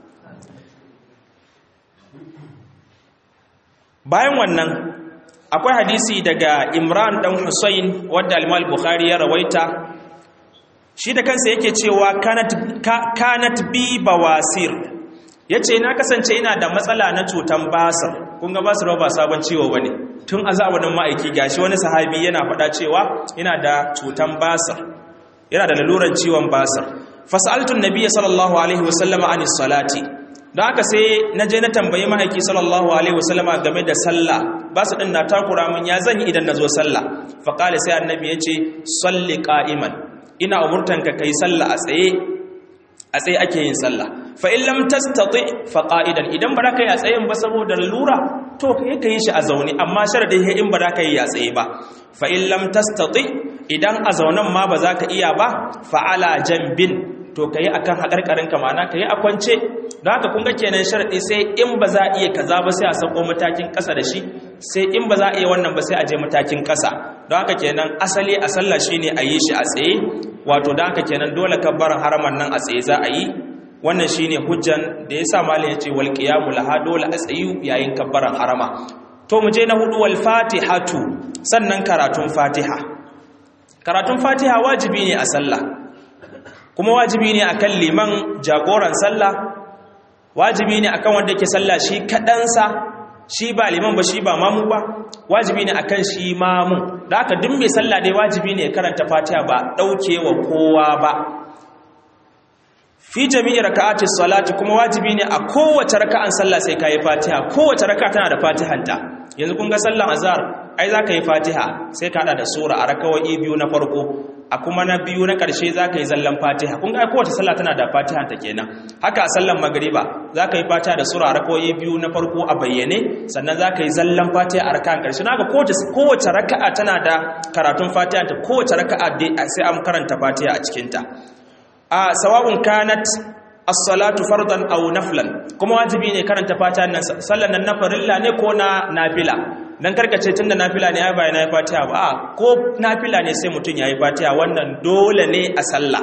Speaker 1: bayan wannan akwai hadisi daga imran dan husayn wadda al bukhari ya rawaita shi da kansa yake cewa kanat, kanat bi bawasir yace na kasance ina da matsala na cutan basir kun ga basir ba sabon ciwo bane tun azabanin ma'aiki gashi wani sahabi yana faɗa cewa ina da cutan basir yana da laluran ciwon basir fasaltu nabiyyi sallallahu alaihi wasallama anis salati don haka sai na je na tambayi ma'aiki sallallahu alaihi wasallama game da sallah ba su ɗin na takura min ya zan yi idan na zo sallah faƙali sai annabi ya ce salli ƙa'iman ina umurtanka ka yi sallah a tsaye a tsaye ake yin sallah fa in lam tastati fa qa'idan idan ba za ka yi a tsayen ba saboda lura to kai ka yi shi a zaune amma sharadin in ba za ka yi a tsaye ba fa in lam tastati idan a zaunen ma ba za ka iya ba fa ala jambin to ka yi a kan haƙarƙarin kamana ka yi a kwance don haka kunga kenan sharaɗi sai in ba za a iya kaza ba sai a sako matakin ƙasa da shi sai in ba za a iya wannan ba sai a je matakin ƙasa don haka kenan asali a sallah shi ne a yi shi a tsaye wato don haka kenan dole kabbaran haraman nan a tsaye za a yi wannan shi ne hujjan da ya sa malin ya ce wal qiyamu laha dole a tsayu yayin kabbaran harama to mu je na hudu wal fatihatu sannan karatun fatiha karatun fatiha wajibi ne a sallah kuma wajibi ne akan liman jagoran sallah wajibi ne akan wanda yake sallah shi kadansa shi ba liman ba shi ba mamu ba wajibi ne akan shi mamu da haka duk mai sallah dai wajibi ne ya karanta fatiha ba dauke wa kowa ba fi jami'i raka'ati salati kuma wajibi ne a kowace raka'an sallah sai kai fatiha kowace raka'a tana da fatihanta yanzu kun ga sallan azhar ai za ka yi fatiha sai ka hada da sura a rakawai biyu na farko a kuma na biyu na ƙarshe za ka yi zallan fatiha kun ga kowace sallah tana da fatiha ta kenan haka a sallan magariba za ka yi fatiha da sura a rakawai biyu na farko a bayyane sannan za ka yi zallan fatiha a raka'an ƙarshe na ga kowace raka'a tana da karatun fatiha ta kowace raka'a sai an karanta fatiha a cikinta a sawa'un kanat as-salatu fardan aw naflan kuma wajibi ne karanta fatiha nan sallan nan na farilla ne ko na nafila dan karkace tunda nafila ne ai ba yana fatiha ba a ko nafila ne sai mutun yayi fatiha wannan dole ne a sallah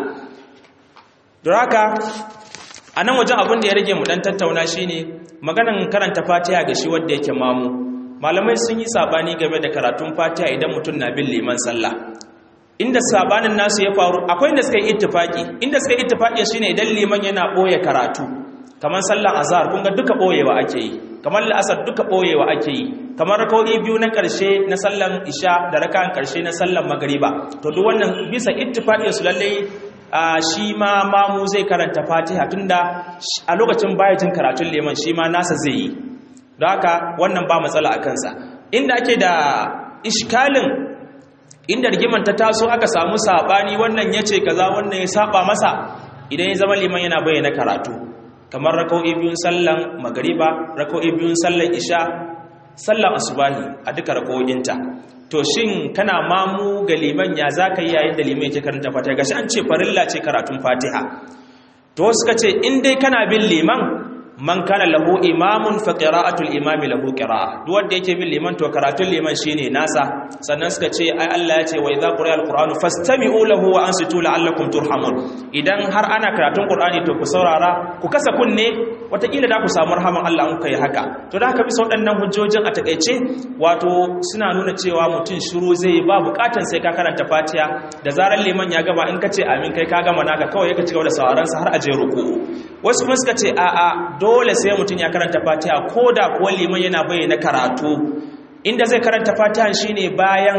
Speaker 1: don haka anan wajen abin da ya rage mu dan tattauna shine maganan karanta fatiha ga shi wanda yake mamu malamai sun yi sabani game da karatun fatiha idan mutun na bin liman sallah inda sabanin nasu ya faru akwai inda suka yi ittifaki inda suka yi ittifaki shine idan liman yana boye karatu kamar sallan azhar kun ga duka boyewa ake yi kamar la'asar duka boyewa ake yi kamar rak'o'i biyu na karshe na sallan isha da rak'an karshe na sallan magriba to duk wannan bisa ittifaqin su lalle shi ma mamu zai karanta fatiha tunda a lokacin baya jin karatun liman shi ma nasa zai yi don haka wannan ba matsala a kansa inda ake da iskalin inda rigiman ta taso aka samu sabani wannan yace kaza wannan ya saba masa idan ya zama liman yana bayyana karatu kamar rak'o'i biyun sallan magriba rak'o'i biyun sallan isha sallan asubahi a duka rak'o'inta to shin kana mamu ga liman ya zaka yi yayin da liman yake karanta fatiha gashi an ce farilla ce karatun fatiha to suka ce in dai kana bin liman man kana lahu imamun fa qira'atul imami lahu qira'a duk wanda yake bin liman to karatun liman shine nasa sannan suka ce ai Allah ya ce wa idza quri'a alqur'anu fastami'u lahu wa ansitu la'allakum turhamun idan har ana karatun qur'ani to ku saurara ku kasa kunne wataƙila da ku samu rahaman Allah in kai haka to da haka bisa waɗannan hujjojin a takeice wato suna nuna cewa mutum shiru zai ba bukatan sai ka karanta Fatiha da zarar liman ya gama in ka ce amin kai ka gama naka kawai ka ci gaba da sauraron sa har a je ruku wasu kuma suka ce a'a dole sai mutum ya karanta fatiha ko da kuwa liman yana bayyana karatu inda zai karanta fatiha shine bayan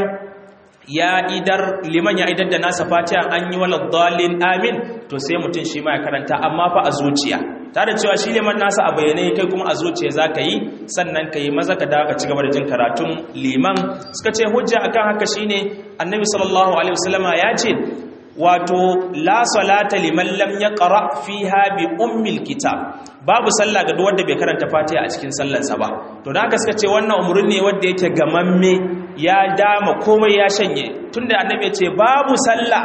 Speaker 1: ya idar liman ya idar da nasa fatiha an yi wala dalin amin to sai mutum shi ma ya karanta amma fa a zuciya tare cewa shi liman nasa a bayyane kai kuma a zuciya za ka yi sannan ka yi maza ka dawo ka ci gaba da jin karatun liman suka ce hujja akan haka shine annabi sallallahu alaihi wasallama ya ce wato la salata liman lam yaqra fiha bi ummil kitab babu sallah ga duk wanda bai karanta fatiha a cikin sallarsa ba to da haka suka ce wannan umurni ne wanda yake gamamme ya dama komai ya shanye tunda annabi ya ce babu sallah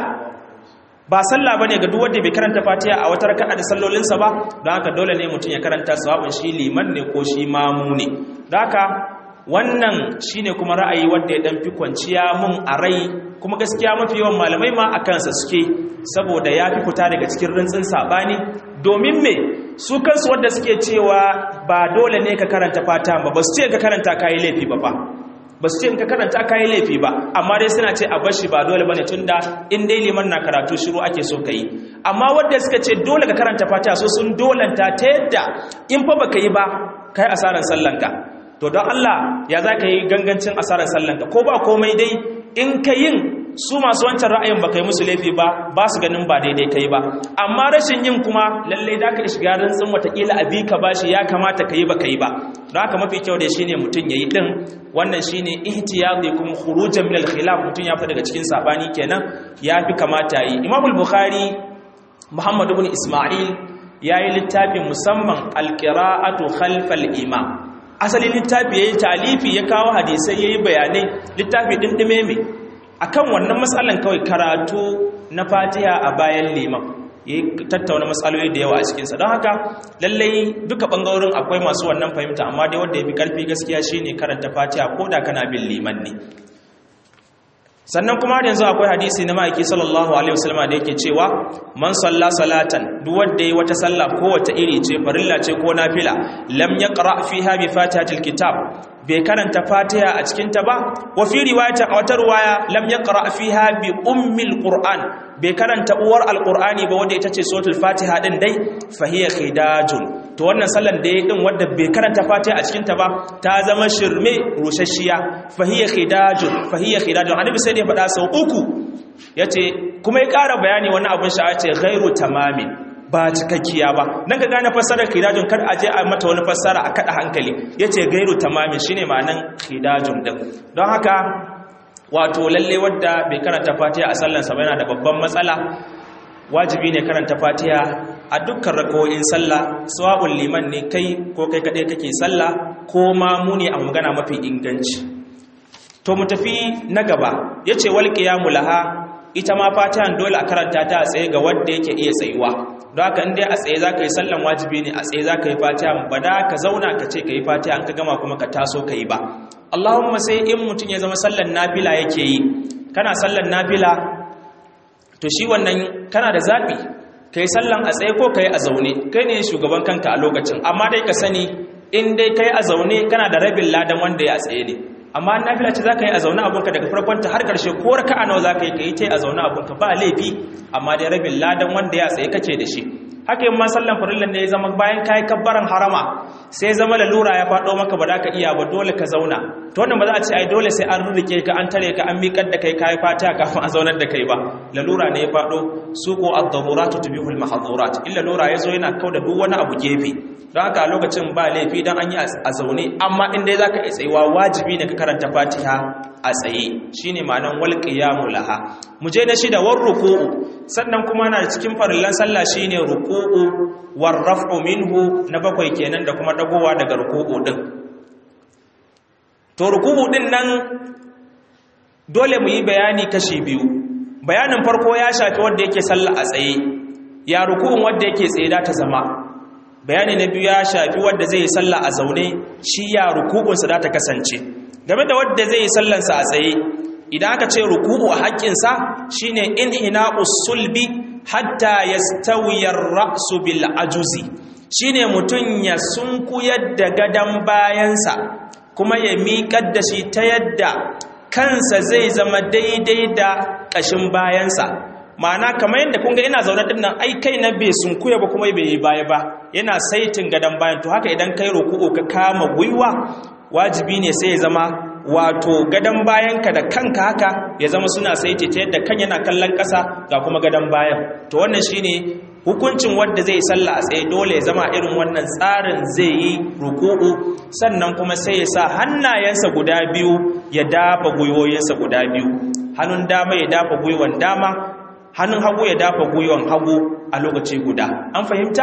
Speaker 1: ba sallah bane ga duk wanda bai karanta fatiha a wata raka'a da sallolinsa ba don haka dole ne mutum ya karanta sawabin shi liman ne ko shi mamu ne don haka wannan shine kuma ra'ayi wanda ya dan fi kwanciya mun a rai kuma gaskiya mafi yawan malamai ma a kansa suke saboda ya fi fita daga cikin rintsin sabani domin me su kansu wanda suke cewa ba dole ne ka karanta fata ba ba su ce ka karanta kayi laifi ba fa ba su ce ka karanta kayi laifi ba amma dai suna ce a bashi ba dole bane tunda in dai liman na karatu shiru ake so ka yi amma wanda suka ce dole ka karanta fata so sun dolanta ta yadda in fa baka yi ba kai asaran sallanka to don Allah ya za ka yi gangancin asarar sallanka ko ba komai dai in ka yin su masu wancan ra'ayin ba ka yi musu laifi ba ba su ganin ba daidai ka yi ba amma rashin yin kuma lallai da ka shiga rantsin watakila a bi ka ba shi ya kamata ka yi ba ka yi ba don haka mafi kyau da shi ne mutum ya yi ɗin wannan shi ne ihtiyadi kuma khurujan min al-khilaf mutum ya fita daga cikin sabani kenan ya fi kamata yi imamul bukhari muhammad ibn isma'il ya yi littafin musamman al-qira'atu khalfal imam asalin littafi ya yi talifi ya kawo hadisai ya yi bayanai littafi ɗinɗime mai a kan wannan matsalan kawai karatu na fatiha a bayan liman ya tattauna matsaloli da yawa a cikinsa don haka lallai duka ɓangarorin akwai masu wannan fahimta amma dai wanda ya fi ƙarfi gaskiya shine karanta fatiha ko da kana bin liman ne sannan kuma yanzu akwai hadisi na ma'aiki sallallahu alaihi wasallama da yake cewa man salla salatan duk wanda yayi wata sallah ko wata iri ce farilla ce ko nafila lam yaqra fiha bi fatihatil kitab bai karanta fatiha a cikin ta ba wa fi riwayata a wata riwaya lam yaqra fiha bi ummil qur'an bai karanta uwar alqur'ani ba wanda ita ce suratul fatiha din dai fa hiya khidajun to wannan sallan da yayi din wanda bai karanta fatiha a cikin ta ba ta zama shirme rushashiya fa hiya khidajun fa hiya khidajun annabi sai ya faɗa sau uku yace kuma ya ƙara bayani wani abin sha'a ce ghairu tamamin ba cikakkiya ba dan ka gane fassarar khidajun kar a je a mata wani fassara a kada hankali yace gairu tamamin shine ma'anan khidajun din don haka wato lalle wadda bai karanta fatiha a sallansa ba yana da babban matsala wajibi ne karanta fatiha a dukkan rako'in sallah sawa'ul liman ne kai ko kai kadai kake sallah ko ma mu ne a magana mafi inganci to mu tafi na gaba yace wal qiyamu laha ita ma fatihan dole a karanta ta a tsaye ga wanda yake iya tsayuwa don haka in dai a tsaye zaka yi sallan wajibi ne a tsaye zaka yi fatiha ba da ka zauna ka ce ka yi fatiha an ka gama kuma ka taso ka yi ba Allahumma sai in mutum ya zama sallan nafila yake yi kana sallan nafila to shi wannan kana da zaɓi ka yi sallan a tsaye ko ka yi a zaune kai ne shugaban kanka a lokacin amma dai ka sani in dai ka yi a zaune kana da rabin ladan wanda ya tsaye ne amma nafila ce za ka yi a zaune abunka daga farkonta har ƙarshe ko raka a nawa za ka yi ka yi ta a zaune abunka ba laifi amma dai rabin ladan wanda ya tsaye kake da shi haka yin ma sallan farillan ne ya zama bayan kayi kabbaran harama sai zama lalura ya faɗo maka ba za ka iya ba dole ka zauna to wannan ba za a ce ai dole sai an rurrike ka an tare ka an miƙar da kai kayi fatiha kafin a zaunar da kai ba lalura ne ya faɗo su ko ad-daruratu tubihul mahdhurat illa lalura ya zo yana kauda duk wani abu gefe don haka a lokacin ba laifi dan an yi a zaune amma in dai zaka yi tsayuwa wajibi ne ka karanta fatiha a tsaye shine ma'anan wal qiyamu laha mu je na shida war ruku'u sannan kuma na cikin farillan sallah shine ruku'u war raf'u minhu na bakwai kenan da kuma dagowa daga ruku'u din to ruku'u din nan dole mu yi bayani kashi biyu bayanin farko ya shafi wanda yake sallah a tsaye ya ruku'un wanda yake tsaye da ta zama bayani na biyu ya shafi wanda zai yi sallah a zaune shi ya ruku'unsa da ta kasance game da wanda zai yi sallansa a tsaye idan aka ce ruku'u a haƙƙinsa shine inhina'us sulbi hatta yastawiya ar-ra'su bil ajuzi shine mutun ya sunkuyar da gadan bayansa kuma ya miƙar da shi ta yadda kansa zai zama daidai da ƙashin bayansa ma'ana kamar yadda kun ga ina zaune din nan ai kai na bai sunkuya ba kuma bai yi baya ba yana saitin gadan bayan to haka idan kai ruku'u ka kama gwiwa wajibi ne sai ya zama wato gadon bayanka da kanka haka ya zama suna saiti ta yadda kan yana kallon ƙasa ga kuma gadon bayan to wannan shine hukuncin wanda zai sallah a tsaye dole ya zama irin wannan tsarin zai yi ruku'u sannan kuma sai ya sa hannayensa guda biyu ya dafa gwiwoyinsa guda biyu hannun dama ya dafa gwiwan dama hannun hagu ya dafa gwiwan hagu a lokaci guda an fahimta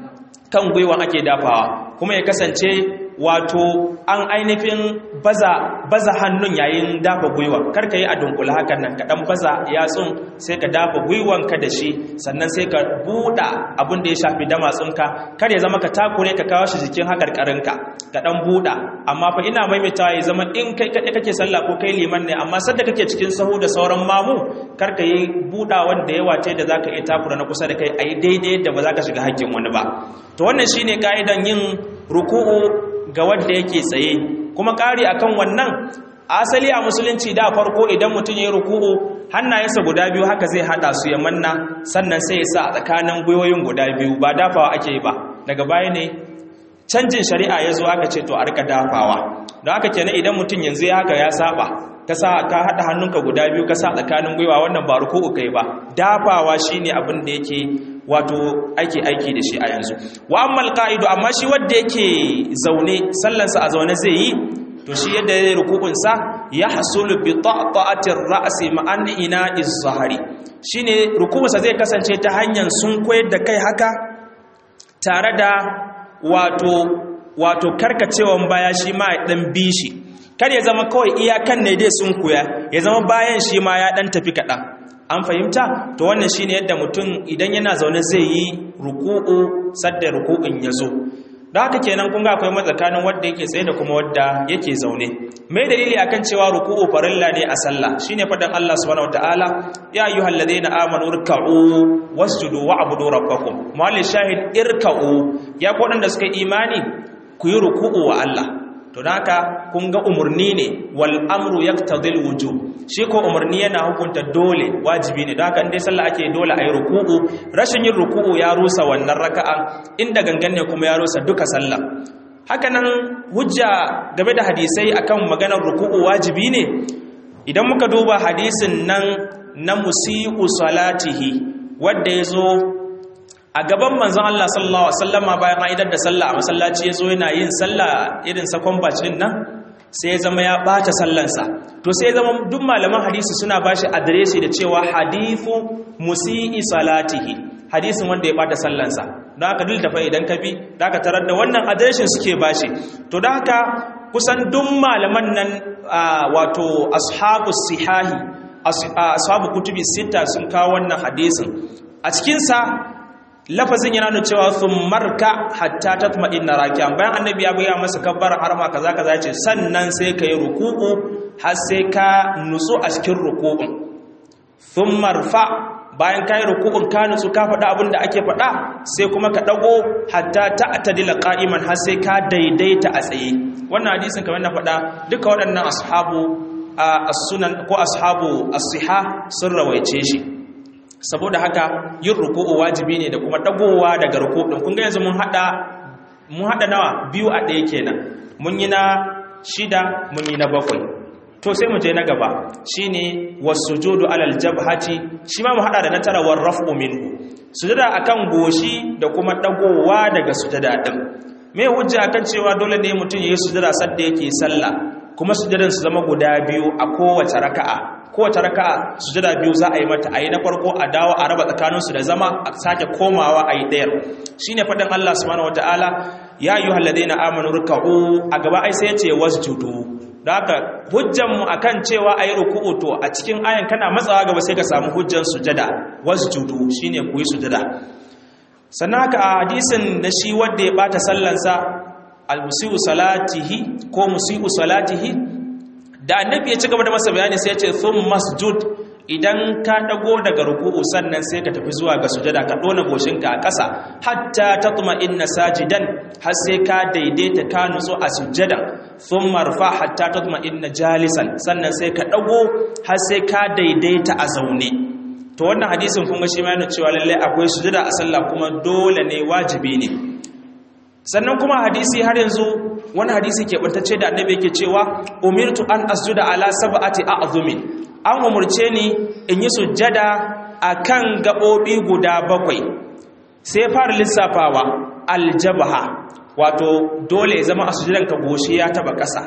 Speaker 1: kan gwiwan ake dafawa kuma ya kasance wato an ainihin baza baza hannun yayin dafa gwiwa karka yi a dunkula hakan nan ka dan baza yatsun sai ka dafa gwiwan ka da shi sannan sai ka buɗa abin da ya shafi damatsunka kar ya zama ka takure ka kawo shi jikin hakarkarin ka ka dan buɗa amma fa ina maimaitawa ya zama in kai kaɗai kake sallah ko kai liman ne amma sadda kake cikin sahu da sauran mamu kar ka yi buɗa wanda yawa ce da zaka iya takura na kusa da kai ayi daidai da ba za ka shiga hakkin wani ba to wannan shine ka'idan yin ruku'u ga wanda yake tsaye kuma ƙari akan wannan asali a musulunci da farko idan mutum ya yi ruku'u hannayensa guda biyu haka zai hada su ya manna sannan sai ya sa a tsakanin gwiwoyin guda biyu ba dafawa ake yi ba daga baya ne canjin shari'a ya zo aka ce to a rika dafawa don haka kenan idan mutum yanzu ya haka ya saba ka sa ka hada hannunka guda biyu ka sa tsakanin gwiwa wannan ba ruku'u kai ba dafawa shine abin da yake wato aiki aiki da shi a yanzu wa ammal qa'idu amma shi wanda yake zaune sallansa a zaune zai yi to shi yadda yayin rukubun sa ya hasulu bi ta'atir ra'si ma'an ina'iz zahari shine rukubunsa zai kasance ta hanyar sun koyar da kai haka tare da wato wato karkacewan baya shi ma ya dan bishi kar ya zama kawai iyakan ne dai sun koya ya zama bayan shi ma ya dan tafi kaɗan an fahimta to wannan shine yadda mutum idan yana zaune zai yi ruku'u sadda ruku'un ya zo da haka kenan kun ga akwai matsakanin wanda yake tsaye da kuma wanda yake zaune mai dalili akan cewa ruku'u farilla ne a sallah shine fadan Allah subhanahu wataala ya ayyuhal ladina amanu irka'u wasjudu wa'budu rabbakum mawali shahid irka'u ya ko da suka imani ku yi ruku'u wa Allah to haka kun ga umarni ne wal amru yaqtadil wujub shi ko umarni yana hukunta dole wajibi ne don haka indai sallah ake dole ayi ruku'u rashin yin ruku'u ya rusa wannan raka'a inda gangan ne kuma ya rusa duka sallah haka nan hujja game da hadisai akan maganar ruku'u wajibi ne idan muka duba hadisin nan na musi'u salatihi wanda yazo a gaban manzon Allah sallallahu alaihi wasallama bayan aidar da sallah a masallaci yazo yana yin sallah irin sakon bacin nan sai ya zama ya bata sallansa to sai ya zama duk malaman hadisi suna bashi adireshi da cewa hadithu musii salatihi hadisin wanda ya bata sallansa don haka duk tafa idan ka bi da aka tarar da wannan adireshin suke bashi to da haka kusan duk malaman nan wato ashabu sihahi ashabu kutubi sita sun kawo wannan hadisin a cikinsa lafazin yana nuna cewa sun marka hatta tatma inna rakiyan bayan annabi ya bayyana masa kabbar harma kaza kaza ce sannan sai ka yi ruku'u har sai ka nutsu a cikin ruku'un sun marfa bayan ka yi ruku'un ka nutsu ka faɗa abin da ake faɗa sai kuma ka ɗago hatta ta atadila qa'iman har sai ka daidaita a tsaye wannan hadisin kamar na faɗa duka waɗannan ashabu as-sunan ko ashabu as-siha sun rawaice shi saboda haka yin ruku'u wajibi ne da kuma dagowa daga ruku'u kun ga yanzu mun hada mun hada nawa biyu a ɗaya kenan mun yi na shida mun yi na bakwai to sai mu je na gaba shine wasujudu alal jabhati shi ma mu hada da na tara war raf'u minhu sujada akan goshi da kuma dagowa daga sujada din me hujja akan cewa dole ne mutum yayi sujada sadda yake sallah kuma sujadan su zama guda biyu a kowace raka'a kowace raka'a sujada biyu za a yi mata ayi na farko a dawo a raba tsakaninsu da zama a sake komawa a yi ɗayar shine faɗin Allah subhanahu wataala ya ayyuhal ladina amanu ruk'u a gaba ai sai ya ce wasjudu da haka hujjanmu akan cewa ayi ruku'u to a cikin ayan kana matsawa gaba sai ka samu hujjan sujada wasjudu shine ku yi sujada sannan haka a hadisin na shi wanda ya bata sallansa al-musiu salatihi ko musiu salatihi da annabi ya ci gaba da masa bayani sai ya ce thum masjud idan ka dago daga ruku'u sannan sai ka tafi zuwa ga sujada ka dona goshinka a ƙasa hatta tatma inna sajidan har sai ka daidaita ka nutsu a sujada thumma marfa hatta tatma inna jalisan sannan sai ka dago har sai ka daidaita a zaune to wannan hadisin kuma shi ma yana cewa lalle akwai sujada a sallah kuma dole ne wajibi ne sannan kuma hadisi har yanzu wani hadisi ke bantacce da annabi yake cewa umirtu an asjuda ala sab'ati a'zumin an umurce ni in yi sujjada akan gabobi guda bakwai sai fara lissafawa aljabha wato dole ya zama a sujjadan ka goshi ya taba kasa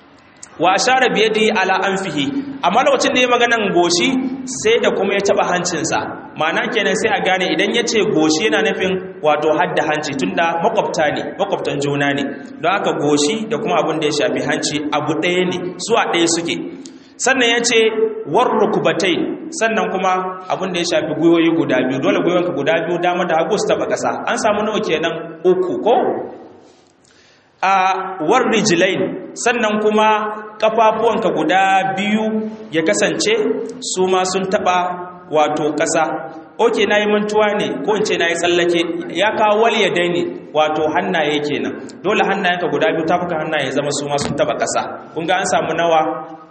Speaker 1: wa ashara bi yadi ala anfihi amma lokacin da ya maganan goshi sai da kuma ya taba hancinsa ma'ana kenan sai a gane idan ya ce goshi yana nufin wato hadda hanci tunda makwabta ne makwabtan juna ne don haka goshi da kuma abin da ya shafi hanci abu ɗaya ne su a ɗaya suke sannan ya ce war rukubatai sannan kuma abin da ya shafi gwiwoyi guda biyu dole gwiwonka guda biyu dama da hagu su taba ƙasa an samu nawa kenan uku ko a war rijilain sannan kuma kafafuwanka guda biyu ya kasance su ma sun taba wato ƙasa oke na yi mantuwa ne ko in ce na yi tsallake ya kawo wal ya daini wato hannaye kenan dole hannayenka guda biyu tafuka hannaye zama su ma sun taba ƙasa kun ga an samu nawa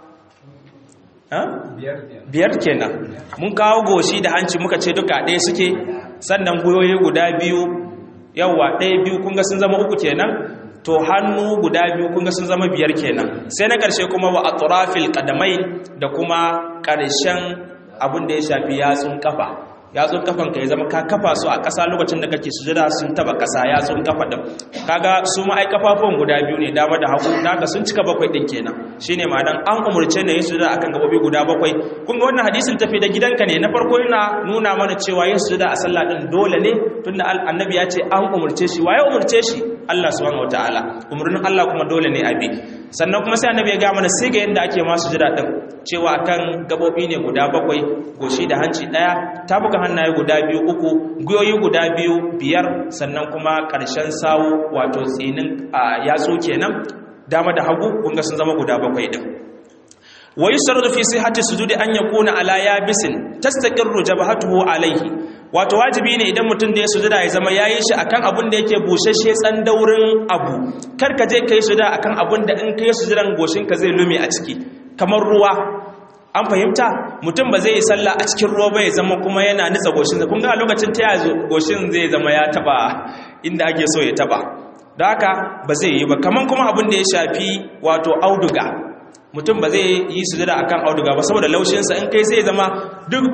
Speaker 1: biyar kenan mun kawo goshi da hanci muka ce duka ɗaya suke sannan goyoyi guda biyu yawwa ɗaya biyu kun ga sun zama uku kenan to hannu guda biyu kun ga sun zama biyar kenan sai na ƙarshe kuma wa atrafil qadamai da kuma ƙarshen abin da ya shafi yatsun kafa yatsun kafan ka ya zama ka kafa su a ƙasa lokacin da kake sujada sun taba ƙasa yatsun kafa din kaga su ma ai kafafun guda biyu ne dama da hagu naka sun cika bakwai din kenan shine ma'anan an umurce ne yin sujada akan gabobi guda bakwai kun ga wannan hadisin tafi da gidanka ne na farko yana nuna mana cewa yin sujada a sallah din dole ne tunda annabi ya ce an umurce shi waye umurce shi Allah subhanahu wataala umurnin Allah kuma dole ne abi sannan kuma sai annabi ya ga mana sai ga yanda ake ma sujada din cewa akan gabobi ne guda bakwai goshi da hanci daya tafuka hannaye guda biyu uku guyoyi guda biyu biyar sannan kuma ƙarshen sawu wato tsinin a yatsu kenan dama da hagu kunga sun zama guda bakwai din wa yusarru fi sihhati sujudi an yakuna ala yabisin tastaqirru jabhatuhu alayhi wato wajibi ne idan mutum da ya sujuda ya zama yayin shi akan abun da yake bushashe tsandaurin abu kar ka je kai sujuda akan abun da in kai sujudan goshin ka zai lume a ciki kamar ruwa an fahimta mutum ba zai yi sallah a cikin ruwa ba ya zama kuma yana nitsa goshin kun ga lokacin ta yazo goshin zai zama ya taba inda ake so ya taba da haka ba zai yi ba kaman kuma abin da ya shafi wato auduga mutum ba zai yi sujada akan auduga ba saboda laushinsa in kai zai zama duk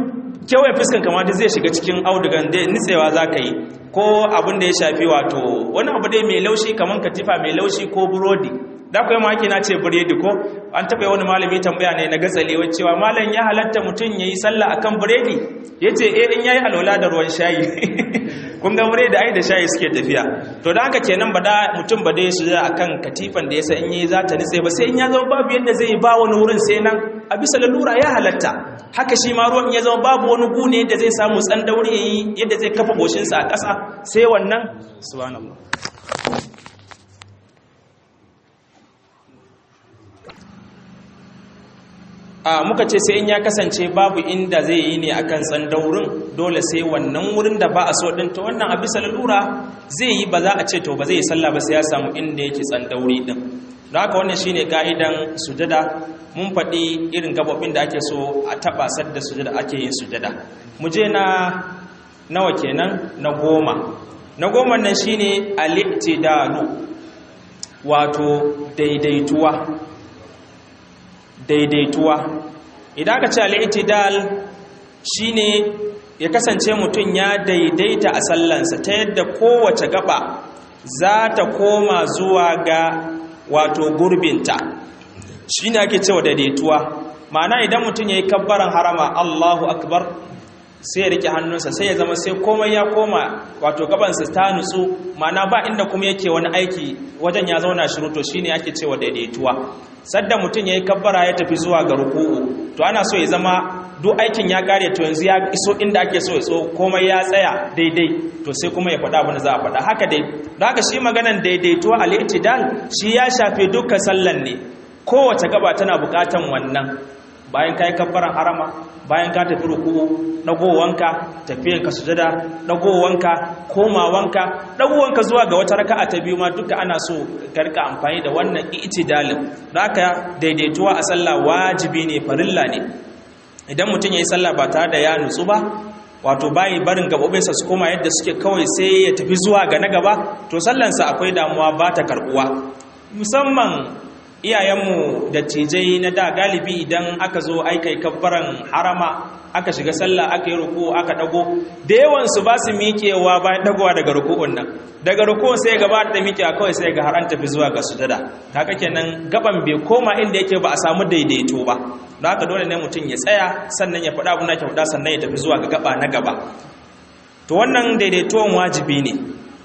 Speaker 1: kewaye fuskan kamar zai shiga cikin audugan da nitsewa za ka yi ko abin da ya shafi wato wani abu dai mai laushi kamar katifa mai laushi ko burodi da kuwa maki na ce biredi ko an taɓa wani malami tambaya ne na gatsalewa cewa malam ya halatta mutum ya yi sallah akan biredi ya ce eh in ya yi alwala da ruwan shayi kun ga biredi ai da shayi suke tafiya to da haka kenan ba da mutum ba dai su akan katifan da ya sa in yi za ta nitse ba sai in ya zama babu yadda zai yi ba wani wurin sai nan a bisa lalura ya halatta haka shi ma ruwan ya zama babu wani gune yadda zai samu tsan daure ya yi yadda zai kafa goshinsa a ƙasa sai wannan subhanallah a muka ce sai in ya kasance babu inda zai yi ne akan tsandaurin dole sai wannan wurin da ba a so din to wannan a bisa lalura zai yi ba za a ce to ba zai yi sallah ba sai ya samu inda yake tsandauri din don haka wannan shine ka'idan sujada mun faɗi irin gabobin da ake so a taɓa sadda sujada ake yin sujada mu je na nawa kenan na goma na goma nan shine al-i'tidalu wato daidaituwa daidaituwa idan aka ce al'itidal shine ya kasance mutum ya daidaita a sallansa ta yadda kowace gaba za ta koma zuwa ga wato gurbinta shine ake cewa daidaituwa ma'ana idan mutum ya yi kabbaran harama Allahu akbar sai ya rike hannunsa sai ya zama sai komai ya koma wato gabansa ta nutsu ma'ana ba inda kuma yake wani aiki wajen ya zauna shiru to shine ake cewa daidaituwa sadda mutum ya yi kabbara ya tafi zuwa ga ruku'u to ana so ya zama duk aikin ya kare to yanzu ya iso inda ake so ya so komai ya tsaya daidai to sai kuma ya faɗa abin da za a faɗa haka dai da haka shi maganan daidaituwa al-i'tidal shi ya shafe dukkan sallan ne kowace gaba tana buƙatan wannan bayan ka yi kabbaran harama bayan ka tafi ruku'u dagowanka tafiyanka sujada dagowanka komawanka dagowanka zuwa ga wata raka'a ta biyu ma duka ana so ka rika amfani da wannan i'tidalin haka daidaituwa a sallah wajibi ne farilla ne idan mutum yayi sallah ba tare da ya nutsu ba wato bayi barin gabobinsa su koma yadda suke kawai sai ya tafi zuwa ga na gaba to sallansa akwai damuwa ba ta karbuwa musamman iyayenmu da cijai na da galibi idan aka zo aikai kabbaran harama aka shiga sallah aka yi ruku aka dago da yawan su ba su miƙewa bayan dagowa daga ruku'un nan daga ruku'un sai gaba da miƙewa kawai sai ga har an tafi zuwa ga sujada haka kenan gaban bai koma inda yake ba a samu daidaito ba don haka dole ne mutum ya tsaya sannan ya faɗa abin da ke faɗa sannan ya tafi zuwa ga gaba na gaba to wannan daidaituwan wajibi ne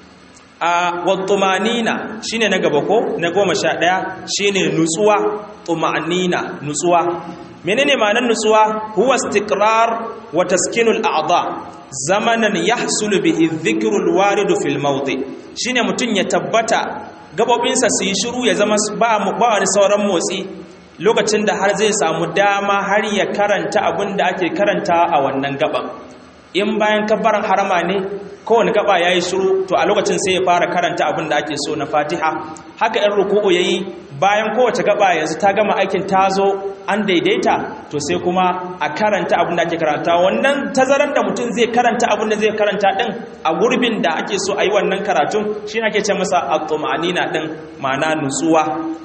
Speaker 1: a wattumanina shine na gaba ko na goma sha ɗaya shine nutsuwa tumanina nutsuwa menene ma'anar nutsuwa huwa istiqrar wa taskinul a'dha zamanan yahsulu bihi dhikrul waridu fil mawdi shine mutun ya tabbata gabobinsa su yi shiru ya zama ba ba wani sauran motsi lokacin da har zai samu dama har ya karanta abin da ake karanta a wannan gaban in bayan kabbaran harama ne kowane gaba ya yi shiru to a lokacin sai ya fara karanta abin da ake so na fatiha haka yan ruku'u ya yi bayan kowace gaba yanzu ta gama aikin ta zo an daidaita to sai kuma a karanta abin da ake karanta wannan tazarar da mutum zai karanta abin da zai karanta din a gurbin da ake so a yi wannan karatun shi ake ce masa at-tumanina din ma'ana nutsuwa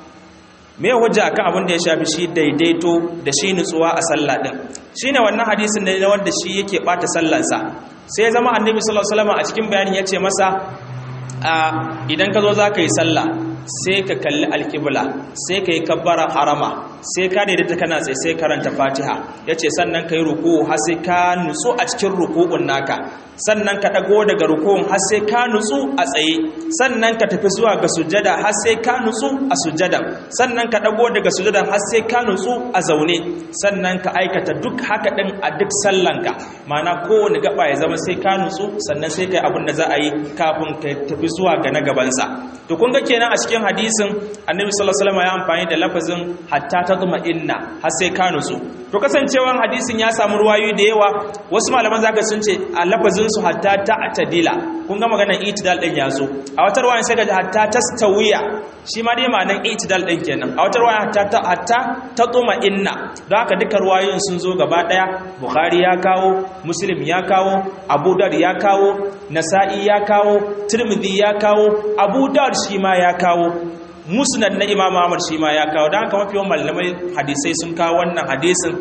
Speaker 1: me hujja akan abin da ya shafi shi daidaito da shi nutsuwa a sallah din shine wannan hadisin ne wanda shi yake bata sallansa sai zama annabi sallallahu alaihi wasallam a cikin bayanin yace masa idan ka zo za ka yi sallah sai ka kalli alkibla sai ka yi kabbara harama sai ka daidaita kana tsaye sai karanta fatiha ya ce sannan ka yi ruku har sai ka nutsu a cikin ruku'un naka sannan ka ɗago daga ruku'un har sai ka nutsu a tsaye sannan ka tafi zuwa ga sujada har sai ka nutsu a sujada sannan ka ɗago daga sujada har sai ka nutsu a zaune sannan ka aikata duk haka ɗin a duk sallanka ma'ana kowane gaba ya zama sai ka nutsu sannan sai ka yi abin da za a yi kafin ka tafi zuwa ga na gabansa to kun ga kenan a cikin hadisin annabi sallallahu alaihi wasallam ya amfani da lafazin hatta tazma inna har sai ka nutsu to kasancewan hadisin ya samu ruwayoyi da yawa wasu malaman zaka sun ce a lafazin su hatta ta'tadila kun ga maganar itidal din ya zo a wata ruwaya sai ga hatta tastawiya shi ma dai ma'anar itidal din kenan a wata ruwaya hatta hatta tatuma inna don haka duka ruwayoyin sun zo gaba daya bukhari ya kawo muslim ya kawo abu dar ya kawo nasa'i ya kawo tirmidhi ya kawo abu dar shi ma ya kawo musnad na imam ahmad shi ma ya kawo don haka mafi yawan malamai hadisai sun kawo wannan hadisin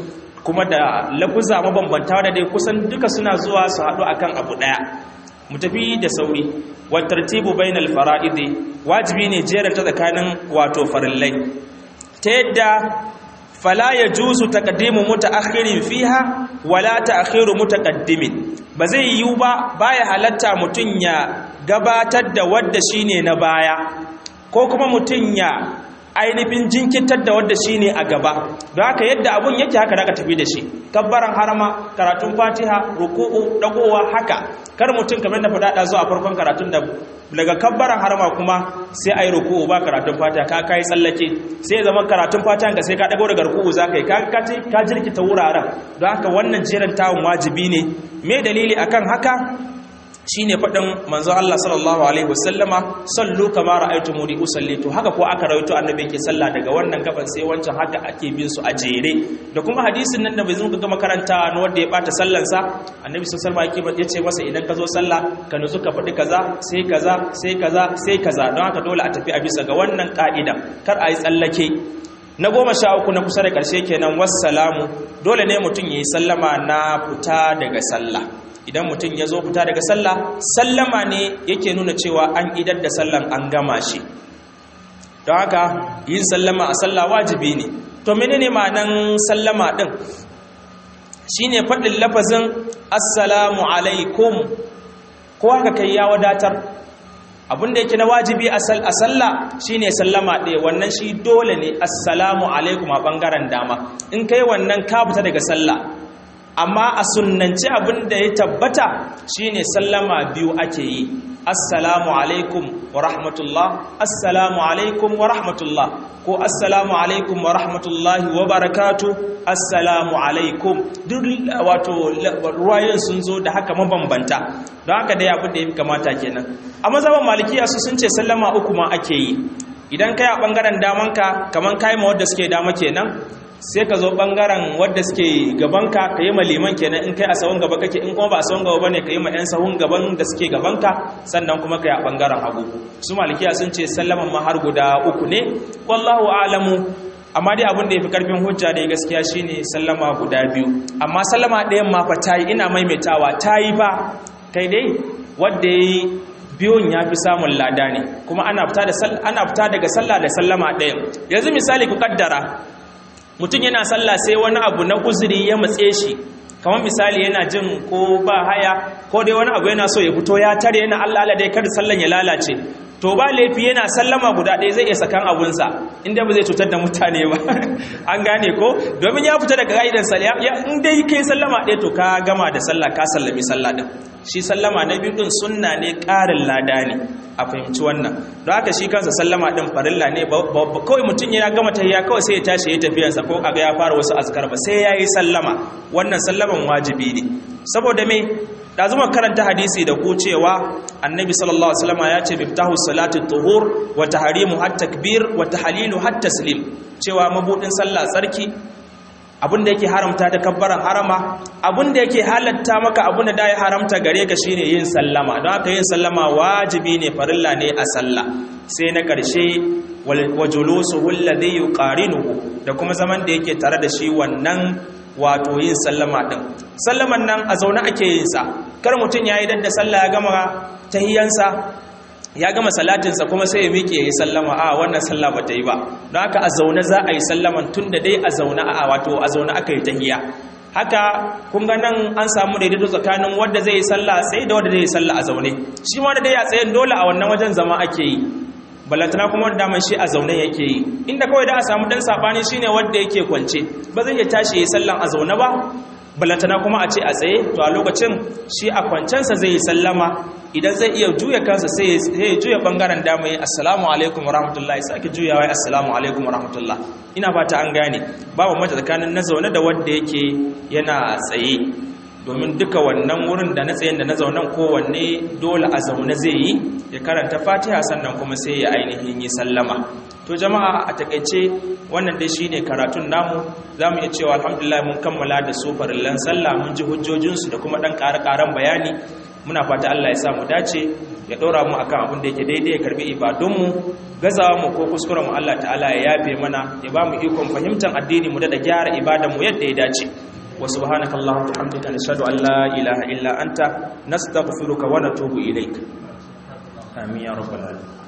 Speaker 1: kuma da lafuza mabambanta da dai kusan duka suna zuwa su haɗu akan abu ɗaya mu tafi da sauri wa tartibu bainal fara'idi wajibi ne jeranta tsakanin wato farillai ta yadda fala yajuzu taqdimu mutaakhirin fiha wala ta'khiru mutaqaddimin ba zai yiwu ba baya halatta mutun ya gabatar da wadda shine na baya ko kuma mutun ya ainihin jinkitar da wadda shine a gaba don haka yadda abun yake haka da tafi da shi kabbaran harama karatun fatiha ruku'u dagowa haka kar mutum kamar da faɗaɗa zuwa farkon karatun da daga kabbaran harama kuma sai ayi ruku'u ba karatun fatiha ka kai tsallake sai zama karatun fatiha ka sai ka dago daga ruku'u za ka yi ka jirkita wuraren don haka wannan jerin tawon wajibi ne me dalili akan haka shine faɗin manzo Allah sallallahu alaihi wasallama sallu kama ra'aytumuni usalli to haka ko aka rawaito annabi yake sallah daga wannan gaban sai wancan haka ake bin su a jere da kuma hadisin nan da bai zo ga makaranta na wanda ya bata sallan sa annabi sallallahu alaihi wasallam yace masa idan ka zo sallah ka nutsu ka faɗi kaza sai kaza sai kaza sai kaza don haka dole a tafi a bisa ga wannan ka'ida kar a yi tsallake na goma sha uku na kusa da ƙarshe kenan wassalamu dole ne mutum ya yi sallama na fita daga sallah idan mutum ya zo fita daga sallah sallama ne yake nuna cewa an idar da sallan an gama shi don haka yin sallama a sallah wajibi ne to menene ma'anan sallama din shine faɗin lafazin assalamu alaikum ko haka kai ya wadatar abinda yake na wajibi a sallah shine sallama ɗaya wannan shi dole ne assalamu alaikum a ɓangaren dama in kai wannan ka fita daga sallah amma a sunnance abin da ya tabbata shine sallama biyu ake yi assalamu alaikum wa rahmatullah assalamu alaikum wa rahmatullah ko assalamu alaikum wa rahmatullahi wa barakatu assalamu alaikum duk wato ruwayen sun zo da haka mabambanta don haka dai abin da ya fi kamata kenan a mazaban malikiya su sun ce sallama uku ma ake yi idan kai a bangaren damanka kaman kai ma wadda suke dama kenan sai ka zo bangaren wadda suke gabanka ka yi ma liman kenan in kai a sahun gaba kake in kuma ba a sahun gaba bane ka yi ma 'yan sahun gaban da suke gabanka sannan kuma ka yi a bangaren hagu su malikiya sun ce sallaman ma har guda uku ne wallahu a'lamu amma dai abin da ya fi karfin hujja da gaskiya shine sallama guda biyu amma sallama ɗayan ma fa tayi ina maimaitawa tayi ba kai dai wadda yayi biyun ya fi samun lada ne kuma ana fita daga sallah da sallama ɗayan yanzu misali ku kaddara mutum yana sallah sai wani abu na uzuri ya matse shi kamar misali yana jin ko ba haya ko dai wani abu yana so ya fito ya tare yana Allah Allah dai kada sallan ya lalace to ba laifi yana sallama guda ɗaya zai iya sakan abunsa inda ba zai cutar da mutane ba an gane ko domin ya fita daga ka'idar sallah in dai kai sallama ɗaya to ka gama da sallah ka sallami sallah din shi sallama na biyu din sunna ne ƙarin lada ne a fahimci wannan don haka shi kansa sallama din farilla ne kawai mutum ya gama tahiyya kawai sai ya tashi ya tafiyarsa ko aga ya fara wasu azkar ba sai ya yi sallama wannan sallaman wajibi ne saboda me da zuma karanta hadisi da ku cewa annabi sallallahu alaihi wasallam ya ce biftahu salati tuhur wa tahrimu hat takbir wa tahlilu hat taslim cewa mabudin sallah tsarki abinda yake haramta da kabbaran harama abinda yake halatta maka abinda da ya haramta gare ka shine yin sallama don haka yin sallama wajibi ne farilla ne a sallah sai na ƙarshe wa julusuhu alladhi yuqarinuhu da kuma zaman da yake tare da shi wannan wato yin sallama din sallaman nan a zaune ake yin sa kar mutun yayi dan da sallah ya gama tahiyansa ya gama salatinsa kuma sai ya miƙe ya yi sallama a wannan sallah ba ta yi ba don haka a zaune za a yi sallaman tun da dai a zaune a wato a zaune aka yi tahiya haka kun ga nan an samu daidaito tsakanin wanda zai yi sallah tsaye da wanda zai yi sallah a zaune shi ma da dai a tsayen dole a wannan wajen zama ake yi balantana kuma wanda daman shi a zaune yake yi inda kawai da a samu dan sabani shine wanda yake kwance ba zai iya tashi yi sallan a zaune ba balantana kuma a ce a tsaye to a lokacin shi a kwancensa zai yi sallama idan zai iya juya kansa sai ya juya bangaren dama yi assalamu alaikum warahmatullahi sake juyawa assalamu alaikum warahmatullah ina fata an gane babu mata tsakanin na zaune da wanda yake yana tsaye domin duka wannan wurin da na tsayen da na zaunen kowanne dole a zaune zai yi ya karanta fatiha sannan kuma sai ya ainihin yi sallama to jama'a a takaice wannan dai shine karatun namu za mu iya cewa alhamdulillah mun kammala da su farillan sallah mun ji hujjojinsu da kuma ɗan ƙare-ƙaren bayani muna fata Allah ya sa mu dace ya ɗora mu akan abin da yake daidai ya karbi ibadunmu gazawa mu ko kuskuren mu Allah ta'ala ya yafe mana ya ba mu ikon fahimtar addini mu da gyara ibadan mu yadda ya dace wa subhanaka allahumma wa bihamdika nashhadu an la ilaha illa anta nastaghfiruka wa natubu ilaik amin ya rabbal alamin